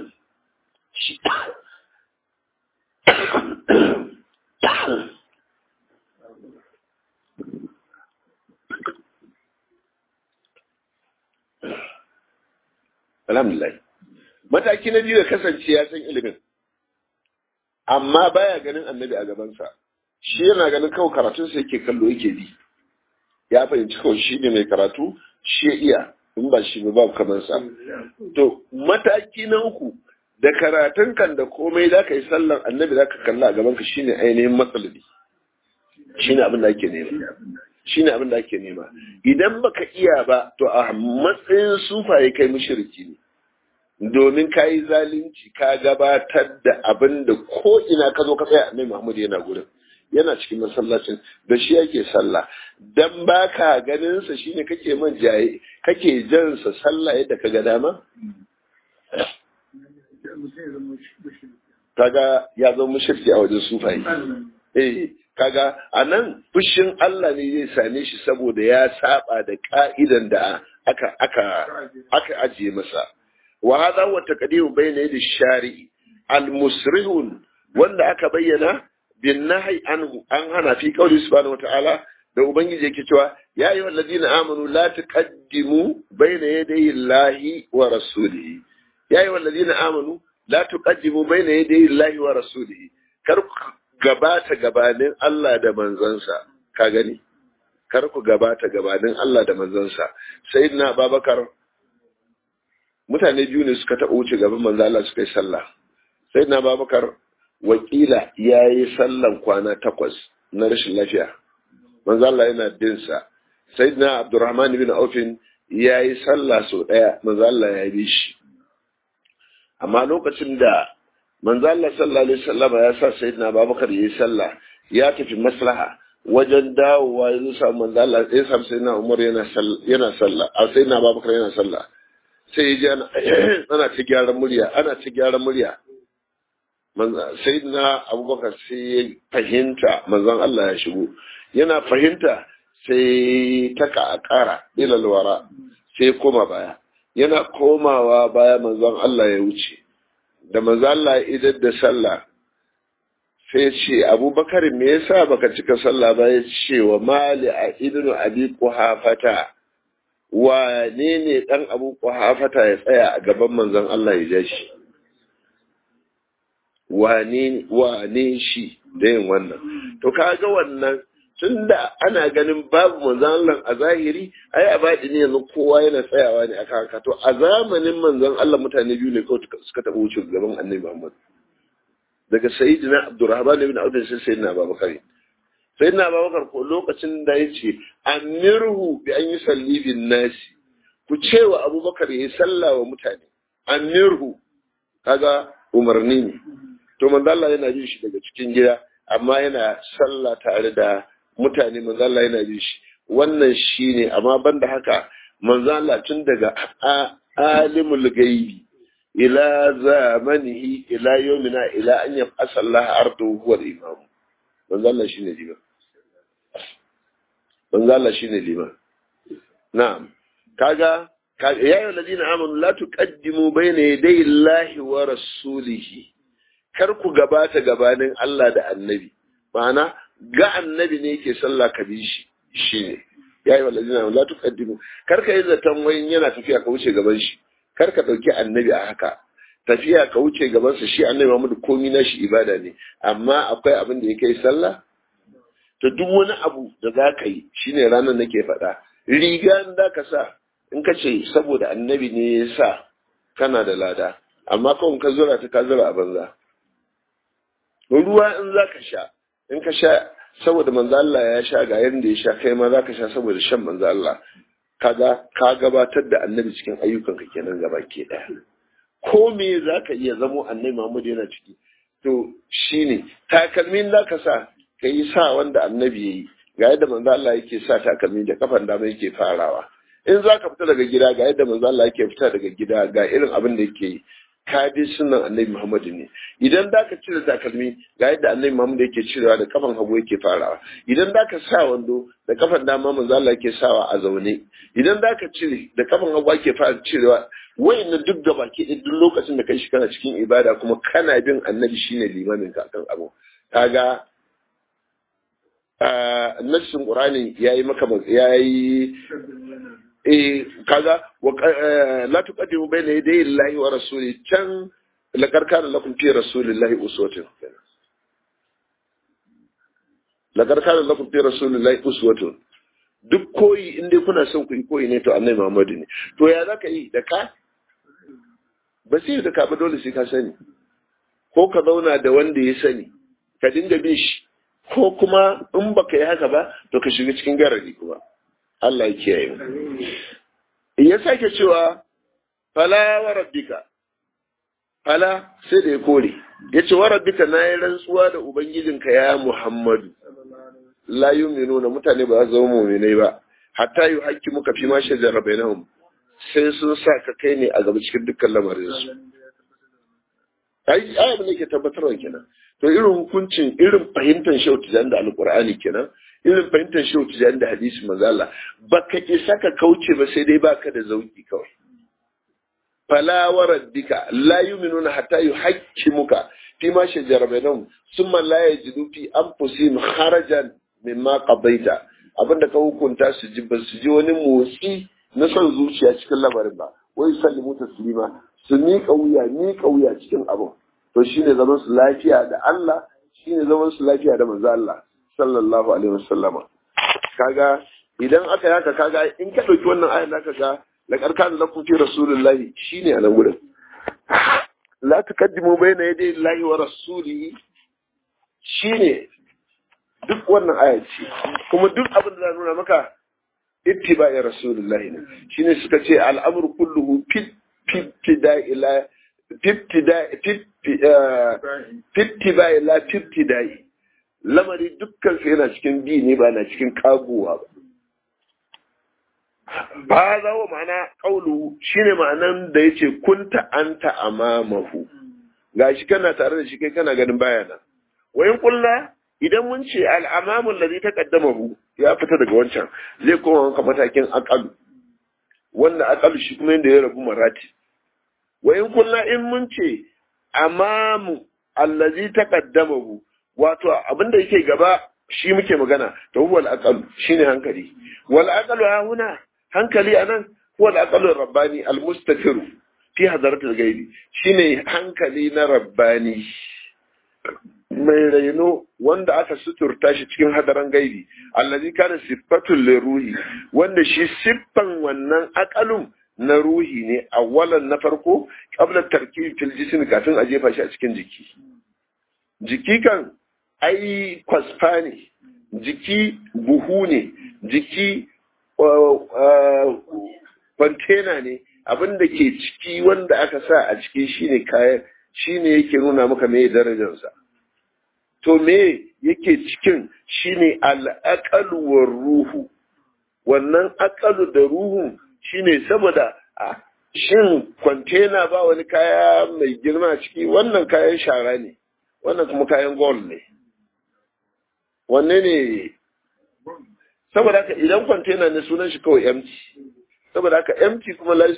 alhamdulillah mataki na biyu ya kasance ya san ilimin amma baya ganin annabi a gabansa shi yana ganin kawai karatunsa yake kallo yake bi ya fahimci kawai shi ne mai karatu shi ya iya in ba shi ba babu kamar sa to mataki na uku da karatun kan da komai za ka yi sallan annabi za ka kalla a gabanka shine ainihin matsalabi shine abin da ake nema shine abin da ake nema idan baka iya ba to a matsayin sufaye kai mushriki ne domin ka yi zalunci ka gabatar da abin da ko ina ka zo ka tsaya annabi Muhammad yana gurin yana cikin masallacin da shi yake sallah dan baka ganin sa shine kake man jaye kake jan sa sallah yadda ka ga dama kaga ya zama mushriki a wajen sufaye eh kaga anan fushin Allah ne zai same shi saboda ya saba da ka'idan da aka aka aka ajiye masa wa hadha huwa taqdim bayna yadi shari'i al-musrihun wanda aka bayyana bin nahyi anhu an hana fi qawli subhanahu wa ta'ala da ubangiji yake cewa ya ayyuhal ladina amanu la tuqaddimu bayna yaday Allahi wa rasulihi ya ayyuhal ladina amanu la tuqaddimu bayna yaday Allahi wa rasulihi kar ku gabata gabanin Allah da manzansa ka gani kar ku gabata gabanin Allah da manzansa sayyidina Abubakar mutane biyu ne suka taɓa wuce gaban manzo Allah suka yi sallah sayyidina Abubakar wakila yayi sallan kwana takwas na rashin lafiya manzo Allah yana bin sa sayyidina Abdurrahman ibn Auf yayi sallah sau daya manzo Allah ya bi shi amma lokacin da manzo Allah sallallahu alaihi wasallam ya sa sayyidina Abubakar yayi sallah ya tafi maslaha wajen dawowa ya samu manzo Allah ya samu sayyidina Umar yana yana sallah a sayyidina Abubakar yana sallah sai ya ji ana ta gyaran murya ana ta gyaran murya sayyidina Abubakar sai ya fahimta manzon Allah ya shigo yana fahimta sai taka a ƙara ilal wara sai koma baya yana komawa baya manzon Allah ya wuce da manzon Allah ya idar da sallah sai ce abubakar me yasa baka cika sallah ba ya ce wa mali a idnu abi kuhafata wane ne dan abu kuhafata ya tsaya a gaban manzon Allah ya ja shi wane wane shi da yin wannan to kaga wannan tunda ana ganin babu manzon Allah a zahiri ai a baɗi ne yanzu kowa yana tsayawa ne akan haka to a zamanin manzon Allah mutane biyu ne kawai suka taɓa wuce gaban annabi Muhammad daga sayyidina Abdurrahman ibn Auf sai sayyidina Abubakar sayyidina Abubakar ko lokacin da yace amirhu bi an yusalli bin nasi ku ce wa Abubakar yayi sallah wa mutane amirhu kaga umarni ne to manzo Allah yana jin shi daga cikin gida amma yana sallah tare da mutane manzo Allah yana jin shi wannan shine amma banda haka manzo Allah tun daga alimul gaibi ila zamanihi ila yawmina ila an yaf'asa Allah ardu huwa al-imam manzo Allah shine liman manzo Allah shine liman na'am kaga ya ayyuhal ladina amanu la tuqaddimu bayna yaday Allahi wa rasulihi kar ku gabata gabanin Allah da annabi ma'ana ga annabi ne yake sallah ka bi shi shine ya ayyuhal ladina amanu la tuqaddimu kar ka yi zaton wayin yana tafiya ka wuce gaban shi kar ka ɗauki annabi a haka tafiya ka wuce gabansa shi annabi Muhammad komi na shi ibada ne amma akwai abin da ya kai sallah to duk wani abu da za ka yi shine ranar nake faɗa riga in da ka sa in ka ce saboda annabi ne ya sa kana da lada amma kawai ka zura ta ka zura a banza ruwa in za ka sha in ka sha saboda manzo Allah ya sha ga yanda ya sha kai ma za ka sha saboda shan manzo Allah kaga ka gabatar da annabi cikin ayyukanka kenan gaba ke daya ko me zaka iya zamo annabi Muhammad yana ciki to shine takalmin da ka sa kai sa wanda annabi yayi ga yadda manzo Allah yake sa takalmi da kafan dama yake farawa in za ka fita daga gida ga yadda manzo Allah yake fita daga gida ga irin abin da yake yi ka bi sunan annabi Muhammadu ne idan da ka cire takalmi ga yadda annabi Muhammadu yake cirewa da kafan hagu yake farawa idan da ka sa wando da kafan dama manzo Allah yake sawa a zaune idan da ka cire da kafan hagu ake fara cirewa wayannan duk da baki duk lokacin da kai shi kana cikin ibada kuma kana bin annabi shine limamin ka akan abu kaga nassin qur'ani yayi maka yayi eh kaga wa la tuqaddimu bayna yaday Allahi wa rasuli can laqad kana lakum fi rasulillahi uswatun laqad kana lakum fi rasulillahi uswatun duk koyi in dai kuna son ku yi koyi ne to annabi Muhammadu ne to ya zaka yi da ka ba sai da ka ba dole sai ka sani ko ka zauna da wanda ya sani ka dinga bin shi ko kuma in baka yi haka ba to ka shiga cikin garari kuma Allah ya kiyaye mu ya sake cewa fala wa rabbika fala sai da ya kore ya ce wa rabbika na yi rantsuwa da ubangijinka ya Muhammadu la yu'minuna mutane ba za su zama mu'minai ba hatta yu hakki muka fi ma shajara bainahum sai sun sa ka kai ne a gaba cikin dukkan lamarin su ai ai abin da ke tabbatarwa kenan to irin hukuncin irin fahimtar shehu tijan da alqur'ani kenan irin fahimtar shehu tijan da hadisi manzo Allah baka isa ka kauce ba sai dai baka da zauki kawai fala wa rabbika la yu'minuna hatta yuhaqqimuka fi ma shajara bainahum thumma la yajidu fi anfusihim harajan mimma qadaita abinda ka hukunta su ji ba su ji wani motsi na son zuciya cikin lamarin ba wai sallimu taslima su miƙa wuya miƙa wuya cikin abin to shine zaman su lafiya da Allah shine zaman su lafiya da manzo Allah sallallahu alaihi wasallama kaga idan aka yaka kaga in ka dauki wannan ayar zaka ga la karkan lakum fi rasulillahi shine a nan gurin la taqaddimu bayna yaday Allahi wa rasulihi shine duk wannan aya ce kuma duk abin da za nuna maka ittiba'i rasulillahi ne shine suka ce al'amru kulluhu fit fitida ila fitida fitida ila fitidai lamari dukkan su yana cikin bi ne ba na cikin kaguwa ba ba za wa ma'ana kaulu shine ma'anan da yace kunta anta amamahu gashi kana tare da shi kai kana ganin bayana wayin kullu idan mun ce al'amamun da zai ta kaddamahu ya fita daga wancan zai koma wanka matakin akalu wanda akalu shi kuma yadda ya rabu marati wayin kulla in mun ce amamu allazi ta kaddamahu wato abinda yake gaba shi muke magana to huwa al-aqalu shine hankali wal aqalu ha huna hankali anan huwa al-aqalu rabbani al-mustafiru fi hadaratul gaibi shine hankali na rabbani mai raino wanda aka suturta shi cikin hadaran gaibi allazi kana siffatul liruhi wanda shi siffan wannan akalun na ruhi ne awwalan na farko qabla tarkib fil jism kafin a jefa shi a cikin jiki jiki kan ai kwasfa ne jiki buhu ne jiki kwantena ne abin da ke ciki wanda aka sa a ciki shine kayan shine yake nuna maka me darajarsa to me yake cikin shine al'aqalu war ruhu wannan aqalu da ruhu shine saboda shin kwantena ba wani kaya mai girma ciki wannan kayan shara ne wannan kuma kayan gold ne wanne ne saboda haka idan kwantena ne sunan shi kawai empty saboda haka empty kuma la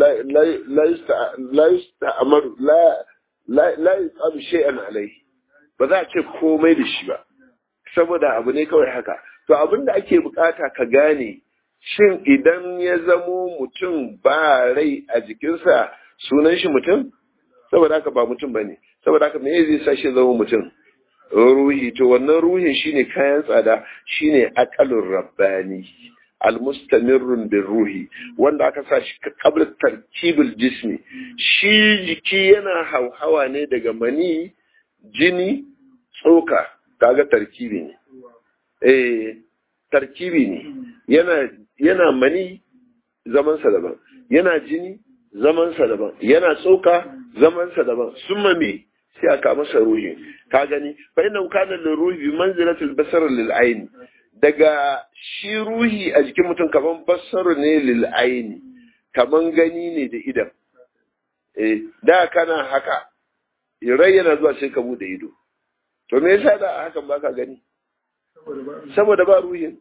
yusta amaru la la yusabu shay'an alaihi ba za a ce komai da shi ba saboda abu ne kawai haka to abin da ake bukata ka gane shin idan ya zamo mutum ba rai a jikinsa sunan shi mutum saboda haka ba mutum ba ne saboda haka me zai sa shi zama mutum ruhi to wannan ruhin shine kayan tsada shine aqalur rabbani almustamirrun bin ruhi wanda aka sa shi qabla tarkibul jismi shi jiki yana hauhawa ne daga mani jini tsoka kaga tarkibi ne eh tarkibi ne yana yana mani zaman sa daban yana jini zaman sa daban yana tsoka zaman sa daban summa me sai aka masa ruhi ka gani fa inna kana lil ruhi bi manzilati al basar lil ayn daga shi ruhi a jikin mutum kaman bassaru ne lil aini kaman gani ne da idan eh da kana haka rai yana zuwa sai ka bude ido to me yasa da hakan baka gani saboda ba ruhin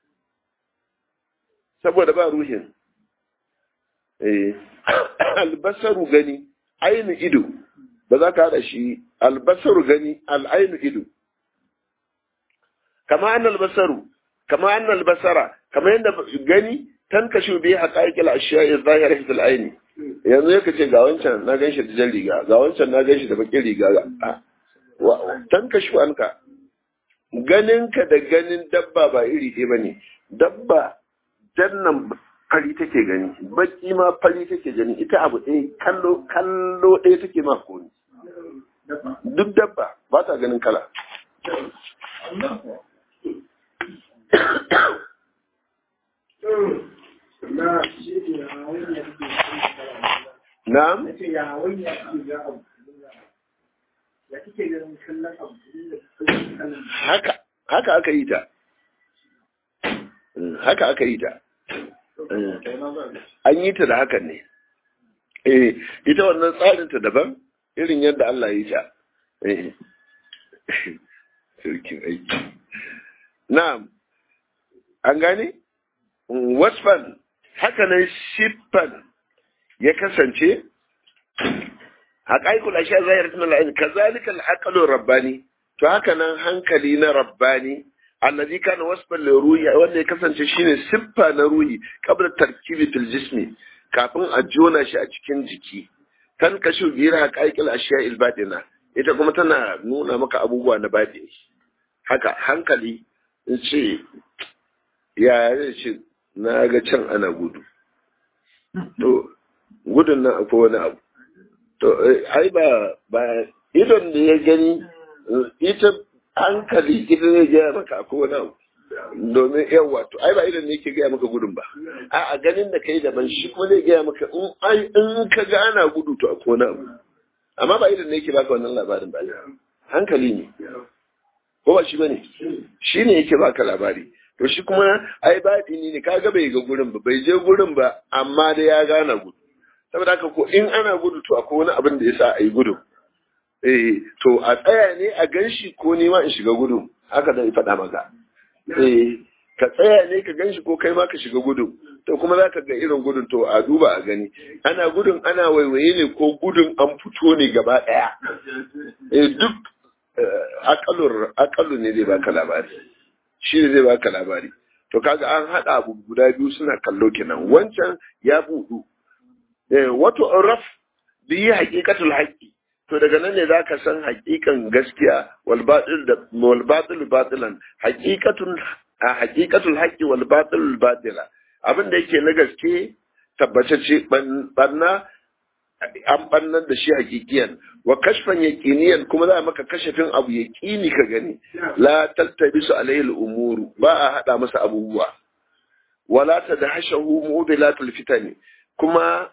saboda ba ruhin eh albasaru gani ainu ido ba za ka haɗa shi albasaru gani al'ainu ido kama an albasaru kama an albasara kama yadda gani tan kashu bi haqaiqil ashiya'i zahira fil aini yanzu yake ce ga wancan na ganshi da jan riga ga wancan na ganshi da bakin riga tan kashu anka ganinka da ganin dabba ba iri ɗaya bane dabba jannan fari take gani baki ma fari take gani ita abu ɗaya kallo kallo ɗaya take ma koni duk dabba ba ta ganin kala na'am haka haka aka yi ta haka aka yi ta an yi ta da hakan ne eh ita wannan tsarin ta daban irin yadda Allah ya yi ta eh sarkin aiki na'am an gane wasfan haka nan shiffan ya kasance haƙaƙul ashiya zahir tun al'ain kazalika al rabbani to haka nan hankali na rabbani allazi kana wasfan li ruhi wanda ya kasance shine siffa na ruhi qabla tarkibi fil jismi kafin a jona shi a cikin jiki kan kashu biyar haƙaƙil ashiya il batina ita kuma tana nuna maka abubuwa na batini haka hankali in ce ya zai ce na ga can ana gudu to gudun nan akwai wani abu to ai ba ba idon da ya gani ita hankali ita zai gaya maka akwai wani abu domin yawa to ai ba idon ne yake gaya maka gudun ba a a ganin da kai daban shi kuma zai gaya maka in ai in ka ga ana gudu to akwai wani abu amma ba idon ne yake baka wannan labarin ba hankali ne ko ba shi bane shi ne yake baka labari to shi kuma ai baɗini ne kaga bai ga gurin ba bai je gurin ba amma da ya gana gudu saboda haka ko in ana gudu to akwai wani abin da yasa a yi gudu eh to a tsaya ne a ganshi ko ni ma in shiga gudu haka da faɗa maka eh ka tsaya ne ka ganshi ko kai ma ka shiga gudu to kuma za ka ga irin gudun to a duba a gani ana gudun ana waiwaye ne ko gudun an fito ne gaba ɗaya eh duk akalu ne zai baka labari shi ne zai baka labari to kaga an haɗa abu guda biyu suna kallo kenan wancan ya buɗu wato raf biyi haƙiƙatul haƙi to daga nan ne zaka san haƙiƙan gaskiya wal batil da wal batil batilan haƙiƙatun haƙiƙatul haƙi wal batil batila abin da yake na gaske tabbatacce banna an bannan da shi hakikiyan wa kashfan yaqiniyan kuma za a maka kashafin abu yaqini ka gani la taltabisu alayhi al-umuru ba a hada masa abubuwa wala tadhashahu mubilatul fitani kuma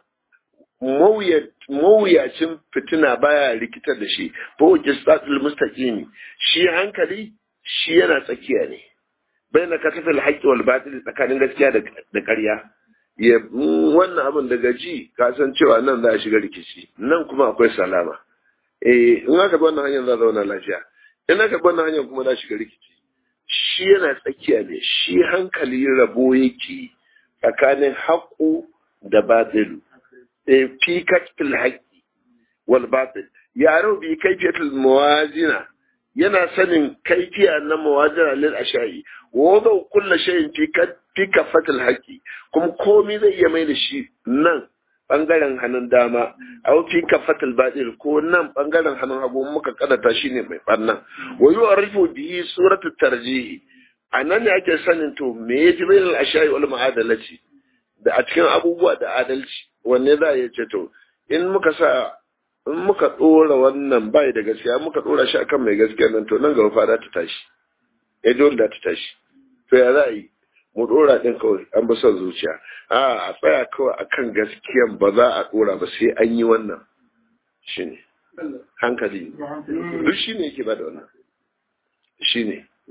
mawuyacin fitina baya rikitar da shi ko qisatul mustaqimi shi hankali shi yana tsakiya ne baina katafil haqqi wal batil tsakanin gaskiya da ƙarya ya wannan abin daga ji ka san cewa nan za a shiga rikici nan kuma akwai salama eh in aka bi wannan hanyar za a zauna lafiya in aka bi wannan hanyar kuma za a shiga rikici shi yana tsakiya ne shi hankali rabo yake tsakanin haƙu da batilu eh fi katil haƙi wal batil yaro bi kaifiyatul mawazina yana sanin kaifiya na mawazina lil ashai wa wadau kullu shay'in fi fi kafatul haƙi kuma komai zai iya mai da shi nan bangaren hannun dama a fi kafatul batil ko nan bangaren hannun hagu muka kadata shi ne mai bannan wa yu'rifu bihi suratul tarjihi a nan ne ake sanin to me ya ji bainal ashai wal ma'adalati da a cikin abubuwa da adalci wanne za a ce to in muka sa in muka dora wannan bai da gaskiya muka dora shi akan mai gaskiya nan to nan gaba fa ta tashi eh dole da ta tashi to ya za a yi mu dora din kawai an bi son zuciya a a tsaya kawai akan gaskiyan ba za a dora ba sai an yi wannan shine hankali duk shine yake ba da wannan shine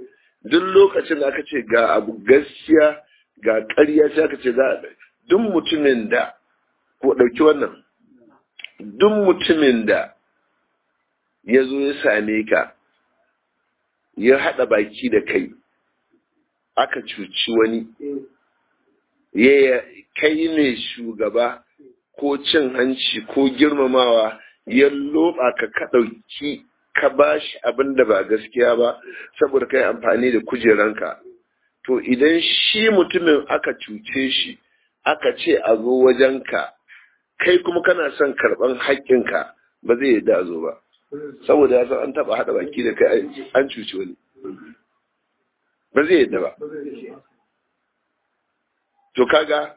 duk lokacin da aka ce ga abu gaskiya ga ƙarya sai aka ce za duk mutumin da ko ɗauki wannan duk mutumin da ya zo ya same ka ya haɗa baki da kai aka cuci wani ya kai ne shugaba ko cin hanci ko girmamawa ya loba ka ka ɗauki ka ba shi abin da ba gaskiya ba saboda kai amfani da kujeranka to idan shi mutumin aka cuce shi aka ce a zo wajenka kai kuma kana son karɓan haƙƙinka ba zai yi da zo ba saboda ya san an taɓa haɗa baki da kai an cuci wani ba zai yadda ba to kaga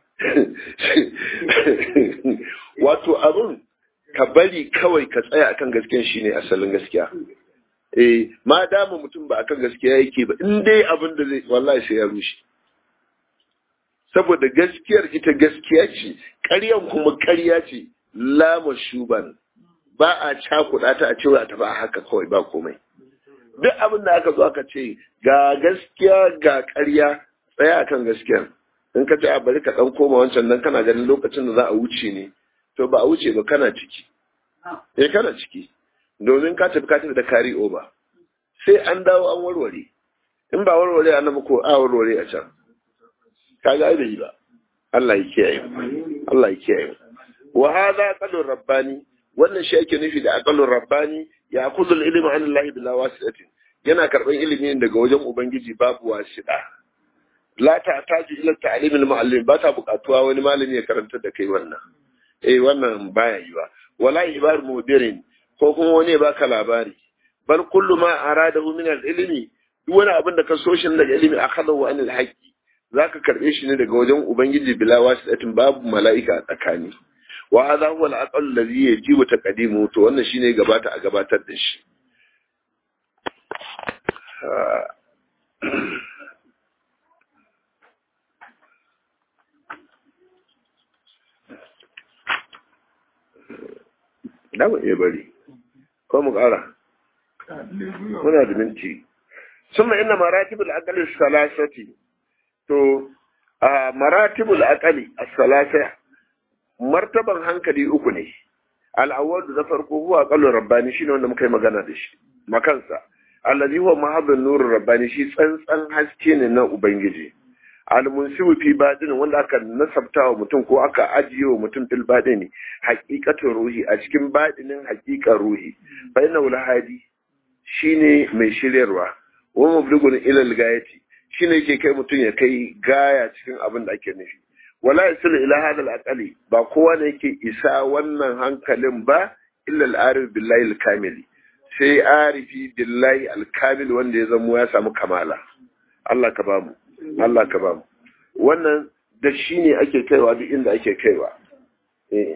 wato abin ka bari kawai ka tsaya akan gaskiyan shine asalin gaskiya eh ma dama mutum ba akan gaskiya yake ba in dai abin da zai wallahi sai ya rushe saboda gaskiyar ita gaskiya ce ƙaryan kuma ƙarya ce lama shuban ba a cakuɗa ta a cewa ta ba haka kawai ba komai duk abin da aka zo aka ce ga gaskiya ga ƙarya tsaya akan gaskiya in ka ce a bari ka ɗan koma wancan nan kana ganin lokacin da za a wuce ne to ba a wuce ba kana ciki eh kana ciki domin ka tafi ka tafi da kari over sai an dawo an warware in ba warware a nan ko a warware a can ka ga bai yi ba Allah ya kiyaye Allah ya kiyaye wa hadha qalur rabbani wannan shi ake nufi da aqalur rabbani ya kuzu ilmi an Allah bila wasidatin yana karban ilimi daga wajen ubangiji babu wasida la ta taji ila ta'lim al muallim ba ta buƙatuwa wani malami ya karanta da kai wannan eh wannan baya yiwa wala ibar mudirin ko kuma wani ya baka labari bal kullu ma aradahu min al ilmi duk wani abin da ka so shi daga ilimi akhadahu an al haqqi zaka karbe shi ne daga wajen ubangiji bila wasidatin babu mala'ika a tsakani wa hadha huwa al-aqal alladhi yajibu taqdimu to wannan shine gabata a gabatar da shi da mu iya bari ko mu ƙara muna da minti summa inna maratibul aqli salasati to a maratibul aqli as-salasa martaban hankali uku ne al'awwal da farko huwa aqallu rabbani shine wanda muka yi magana da shi makansa allazi huwa mahabbun nurur rabbani shi tsantsan haske ne na ubangiji al-munsibu fi badin wanda aka nasabta wa mutum ko aka ajiye wa mutum fil badini haqiqatul ruhi a cikin badinin haqiqar ruhi fa inna hadi shine mai shiryarwa wa mublugun ila al-gayati shine yake kai mutum ya kai gaya cikin abin da ake nufi wala yasilu ila hadal aqali ba kowa ne yake isa wannan hankalin ba illa al-arif billahi al-kamili sai arifi billahi al-kamil wanda ya zamo ya samu kamala Allah ka bamu Allah ka bamu wannan da shi ne ake kaiwa duk inda ake kaiwa eh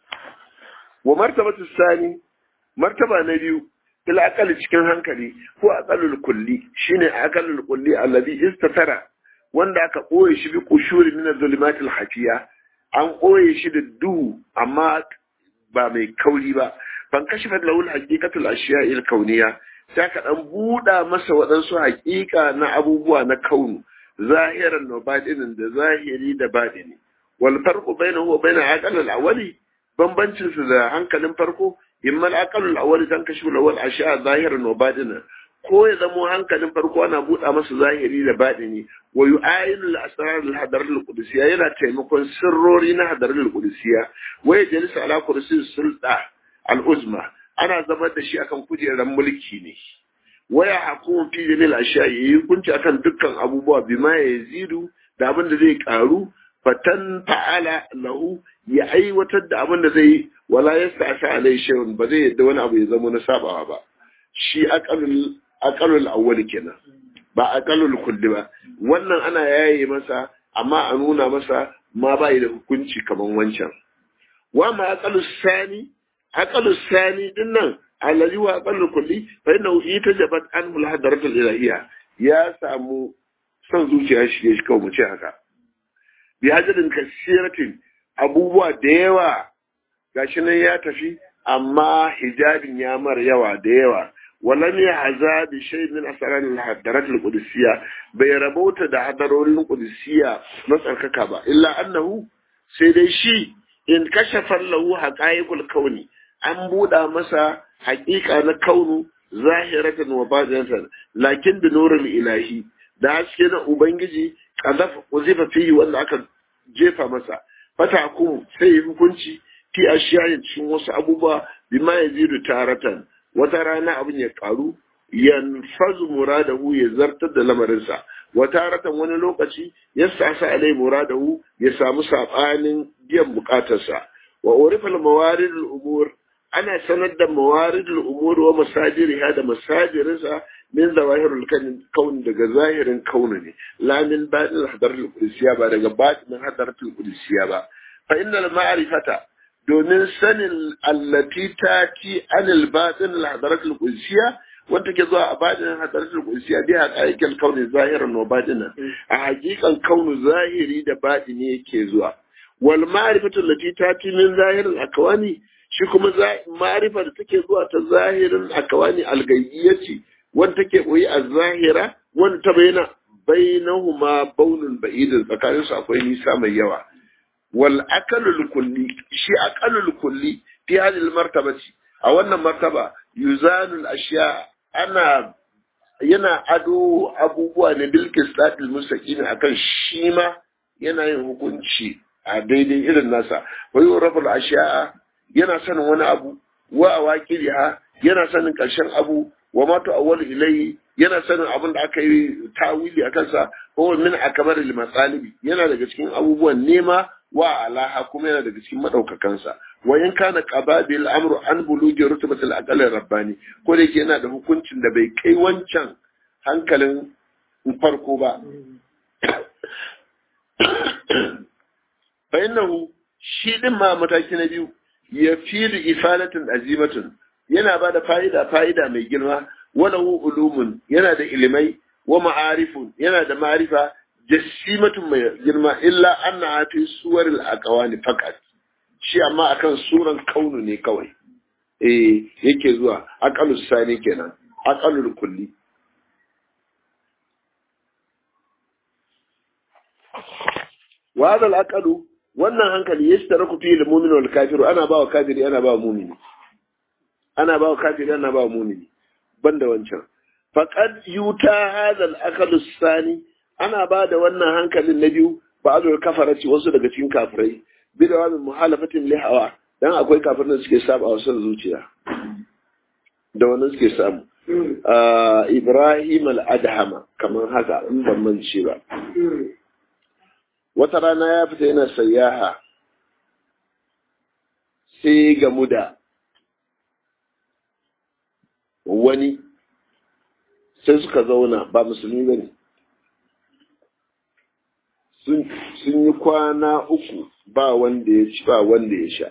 wa martabatu sani martaba na biyu ila aqali cikin hankali ko aqalul kulli shine aqalul kulli alladhi istatara wanda aka ɓoye shi bi kushuri min zulumatil hafiya an ɓoye shi da duhu amma ba mai kauri ba ban kashi fat lahul haqiqatul ashiya il kauniya sai ka dan buɗa masa waɗansu haƙiƙa na abubuwa na kaunu zahiran wa batinin da zahiri da batini wal farqu bainahu wa bain aqal al awwali bambancin su da hankalin farko imma al aqal al awwali dan kashi lawal ashiya zahiran wa batinan ko ya zamo hankalin farko ana buɗa masa zahiri da baɗini wa yu'ayinu al-asrar al-hadar al-qudusiyya yana taimakon sirrori na hadar al-qudusiyya wa yajlisu ala kursi sulta al-uzma ana zama da shi akan kujerar mulki ne waya hakumu fi jamil ashiya yayi hukunci akan dukkan abubuwa bima yazidu da abin da zai karu fatan fa'ala lahu ya aiwatar da abin da zai wala yasta'sa alai shay'un ba zai yadda wani abu ya zama na sabawa ba shi aqalul aqalul awwal kenan ba aqalul kulli ba wannan ana yaye masa amma a nuna masa ma ba da hukunci kaman wancan wa ma aqalus sani aqalus sani din nan allazi wa aqalul kulli fa innahu itajabat anhu al-hadaratul ilahiyya ya samu son zuciya shi shi kawai mu ce haka bi hajjarin kasiratin abubuwa da yawa gashi nan ya tafi amma hijabin ya mar yawa da yawa ولم يعزى بشيء من أسرار الحضارات القدسية بيربوت دا حضارات القدسية نسأل كعبة إلا أنه سيدي شيء إن كشف له حقائق الكون أن بودا مسا حقيقة الكون ظاهرة وباطنة لكن بنور الإلهي da haske na Ubangiji kazafa wazifa fihi wanda aka jefa masa fata ku sai yi hukunci fi ashiyayin cikin wasu abubuwa bima yazidu taratan wata rana abin ya karu yanfazu muradahu ya zartar da lamarinsa wata ratan wani lokaci ya sasa alai muradahu ya samu sabanin biyan bukatarsa wa urifal mawaridul umur ana sanar da mawaridul umur wa masajiriha da masajirinsa min zawahirul kaun daga zahirin kaunu ne la min batin hadaratul qudsiya ba daga batin hadaratul qudsiya ba fa innal ma'rifata domin sanin allati tati anil batin hadaratul qudsiya wanda ke zuwa a batin hadaratul qudsiya bi haqaiqil kauni zahiran wa batinan a hakikan kaunu zahiri da batini yake zuwa wal ma'rifatu allati tati min zahirin akwani shi kuma ma'rifa da take zuwa ta zahirin akwani algayyati wanda take koyi a zahira wanda ta bayyana bainahuma baunun ba'idin tsakanin su akwai nisa mai yawa wal akalul kulli shi akalul kulli fi hadhihi martabati a wannan martaba yuzanul ashiya ana yana ado abubuwa ne bil qistatil mustaqim akan shi ma yana yin hukunci a daidai irin nasa wa yuraful ashiya yana sanin wani abu wa awaqiriha yana sanin karshen abu wa ma tu'awwalu ilayhi yana sanin abin da aka yi tawili a kansa ko min akbar al masalibi yana daga cikin abubuwan nema wa alaha kuma yana daga cikin madaukakansa wa in kana qababil amru an bulugi rutbatil aqal rabbani ko da yake yana da hukuncin da bai kai wancan hankalin farko ba fa innahu shi din ma mataki na biyu ya filu ifalatin azimatun yana ba da fa'ida fa'ida mai girma walahu ulumun yana da ilimai wa ma'arifun yana da ma'arifa jassimatun mai girma illa anna fi suwaril aqwani faqat shi amma akan suran kaunu ne kawai eh yake zuwa aqalus sani kenan aqalul kulli wa hadha al wannan hankali yashtaraku fi al-mu'min wal kafiru ana ba wa kafiri ana ba wa mu'mini ana ba wa kafiri ana ba wa mu'mini banda wancan faqad yuta hadha al sani ana ba da wannan hankalin na biyu ba'dul kafarati wasu daga cikin kafirai bidawa min muhalafatin li hawa dan akwai kafirin da suke saba wa son zuciya da wannan suke samu Ibrahim al-Adhama kamar haka in ban mance ba wata rana ya fita yana sayyaha sai gamu da wani sai suka zauna ba musulmi ba ne sun yi kwana uku ba wanda ya ci ba wanda ya sha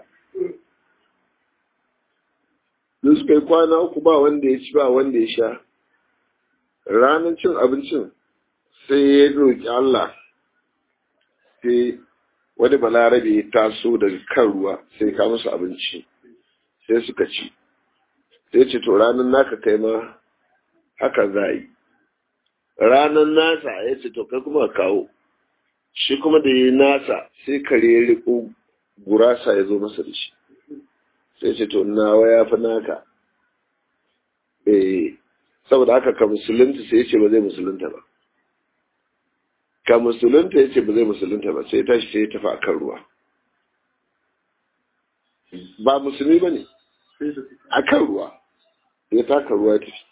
da suka yi kwana uku ba wanda ya ci ba wanda ya sha ranar cin abincin sai ya roƙi Allah sai wani balarabe ya taso daga kan ruwa sai ka musu abinci sai suka ci sai ce to ranar naka kai ma haka za yi ranar nasa ya ce to kai kuma kawo shi kuma da yi nasa sai kare ya riko gurasa ya zo masa da shi sai ce to nawa ya fi naka eh saboda haka ka musulunta sai ya ce ba zai musulunta ba ka musulunta ya ce ba zai musulunta ba sai tashi sai ya tafi a kan ruwa ba musulmi ba ne a kan ruwa ya taka ruwa ya tafi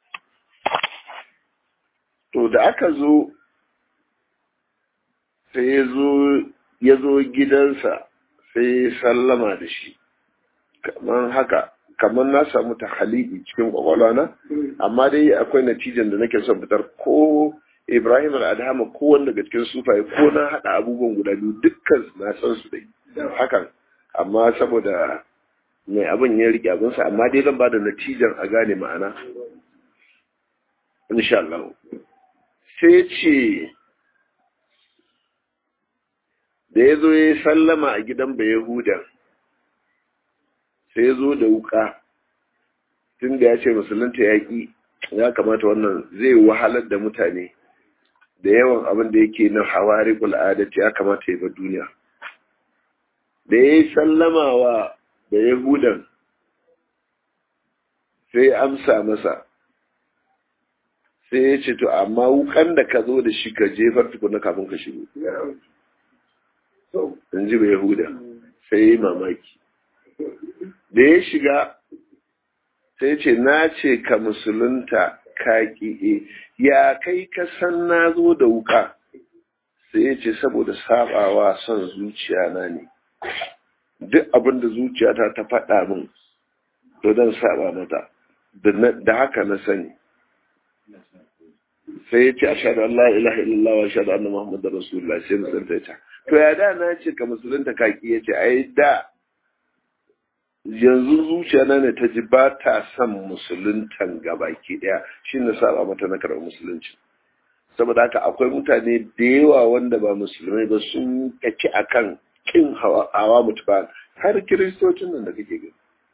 to da aka zo sai ya zo gidansa sai ya sallama da shi kamar haka kamar na samu ta halidi cikin kwakwalwa na amma dai akwai natijan da nake son fitar ko Ibrahim al'adama ko wanda daga cikin sufaye ko na haɗa abubuwan guda biyu dukkan na san su dai hakan amma saboda mai abin ya rike abinsa amma dai zan ba da natijan a gane ma'ana insha Allah sai ce da ya zo ya sallama a gidan bai Yahuda sai ya zo da wuka tun da ya ce musulunta yaƙi ya kamata wannan zai wahalar da mutane da yawan abin da yake na hawari adati ya kamata ya bar duniya da ya yi sallama wa da yahudan sai amsa masa sai ya ce to amma wukan da ka zo da shi ka jefar tukuna kafin ka shigo in ji ba yahuda sai ya yi mamaki da ya shiga sai ce na ce ka musulunta ka ƙi'e ya kai ka san na zo da wuka sai ya ce saboda sabawa son zuciya na ne duk abin da zuciyata ta faɗa min to don saba mata da haka na sani sai ya ce a shaɗu Allah ilaha illallah wa shaɗu anna Muhammadu Rasulullah sai musulunta ta to ya da na ce ka musulunta kaki ya ce ai da yanzu zuciya na ne ta ji ba ta son musuluntan gabaki daya shi na saba mata na karɓar musulunci saboda haka akwai mutane da yawa wanda ba musulmai ba sun kaci akan kin hawa mutu ba har kiristocin nan da kake gani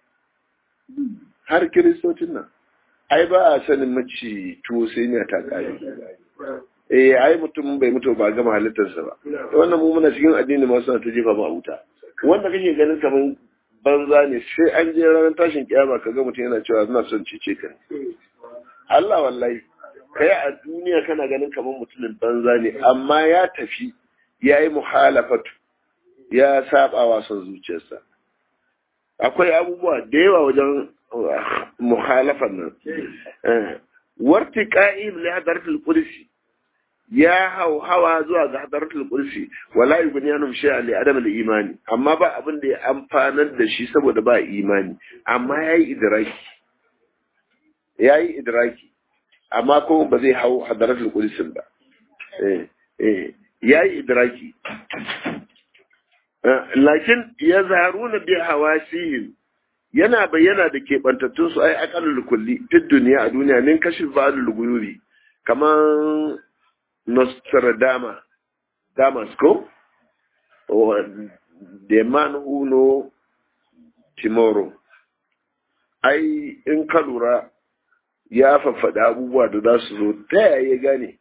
har kiristocin nan ai ba a sanin maci tuwo sai ne ta kare eh ai mutum bai mutu ba gama halittarsa ba wannan mu muna cikin addini ma suna ta jefa mu a wuta wanda kake ganin kaman banza ne sai an je ranar tashin kiyama ka ga mutum yana cewa ina son cece ka Allah wallahi kai a duniya kana ganin kaman mutumin banza ne amma ya tafi ya yi muhalafatu ya saba wa son zuciyarsa akwai abubuwa da yawa wajen muhalafan nan warti ka'im li hadaratul qudsi ya hau hawa zuwa ga hadaratul qudsi wala yubniyanu shay'a li adam al imani amma ba abin da ya amfanar da shi saboda ba imani amma yayi idraki yayi idraki amma ko ba zai hau hadaratul qudsi ba eh eh yayi idraki lakin yazharuna bi hawasihim yana bayyana da keɓantattun su ai akalul kulli duk duniya a duniya min kashi ba'dul guyuri kaman Nostradama Damasco or the man who know tomorrow ai in ka lura ya faffaɗa abubuwa da za su zo ta yaya gane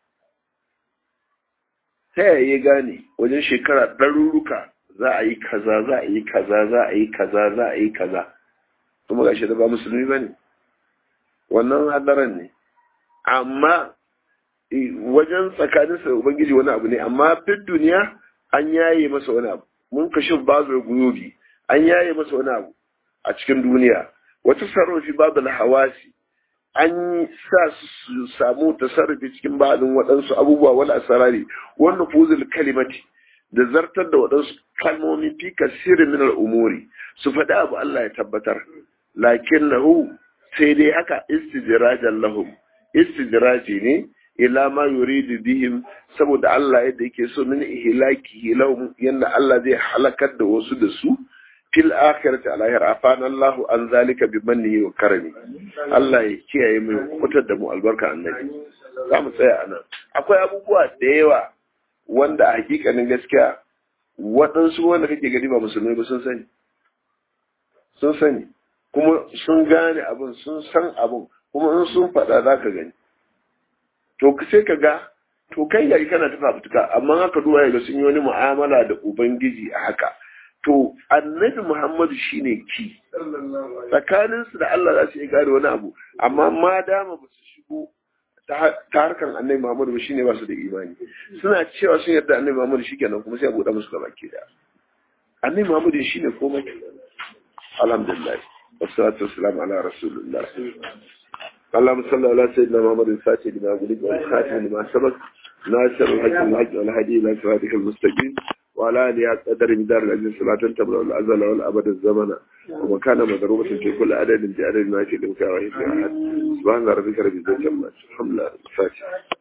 ta yaya gane wajen shekara ɗaruruka za a yi kaza za a yi kaza za a yi kaza za a yi kaza kuma gashi da ba musulmi ba ne wannan hadaran ne amma wajen tsakaninsa da ubangiji wani abu ne amma fit duniya an yaye masa wani abu mun kashi babu guyobi an yaye masa wani abu a cikin duniya wata sarrafi babu hawasi an sa su samu tasarrufi cikin ba'adin waɗansu abubuwa wani asarari wannan fuzil kalimati da zartar da waɗansu kalmomi fi kasirin min al'umuri su faɗi abu Allah ya tabbatar lakin nahu sai dai haka istijirajan lahum istijiraji ne ila ma yuridu bihim saboda Allah yadda yake so min ihlaki lahum yanda Allah zai halakar da wasu da su fil akhirati alahir afana Allah an zalika bi mannihi wa karami Allah ya kiyaye mu kutar da mu albarka annabi za mu tsaya anan akwai abubuwa da yawa wanda a hakikanin gaskiya waɗansu wanda kake gani ba musulmai ba sun sani sun sani kuma sun gane abin sun san abin kuma in sun faɗa za ka gani to sai ka ga to kai gari kana ta fafutuka amma haka duwa ga sun yi wani mu'amala da ubangiji a haka to annabi muhammadu shine ki tsakaninsu da allah za su iya gane wani abu amma ma dama ba su shigo ta harkar annabi muhammadu ba shine ba su da imani suna cewa sun yarda annabi muhammadu shi kenan kuma sai a buɗe musu gaba ke da annabi muhammadu shine komai alhamdulillah wassalatu wassalamu ala rasulillah اللهم صل على سيدنا محمد الفاتح لما قلت والخاتم لما سبق ناصر الحج الحج والهدي الى صراطك المستقيم وعلى اله قدر مدار العزيز صلاة تبلغ الازل والابد الزمن ومكان مضروبة في كل عدد بعدد ما في الامكان وهي في احد سبحان ربك رب العزة عما يصفون الحمد لله الفاتح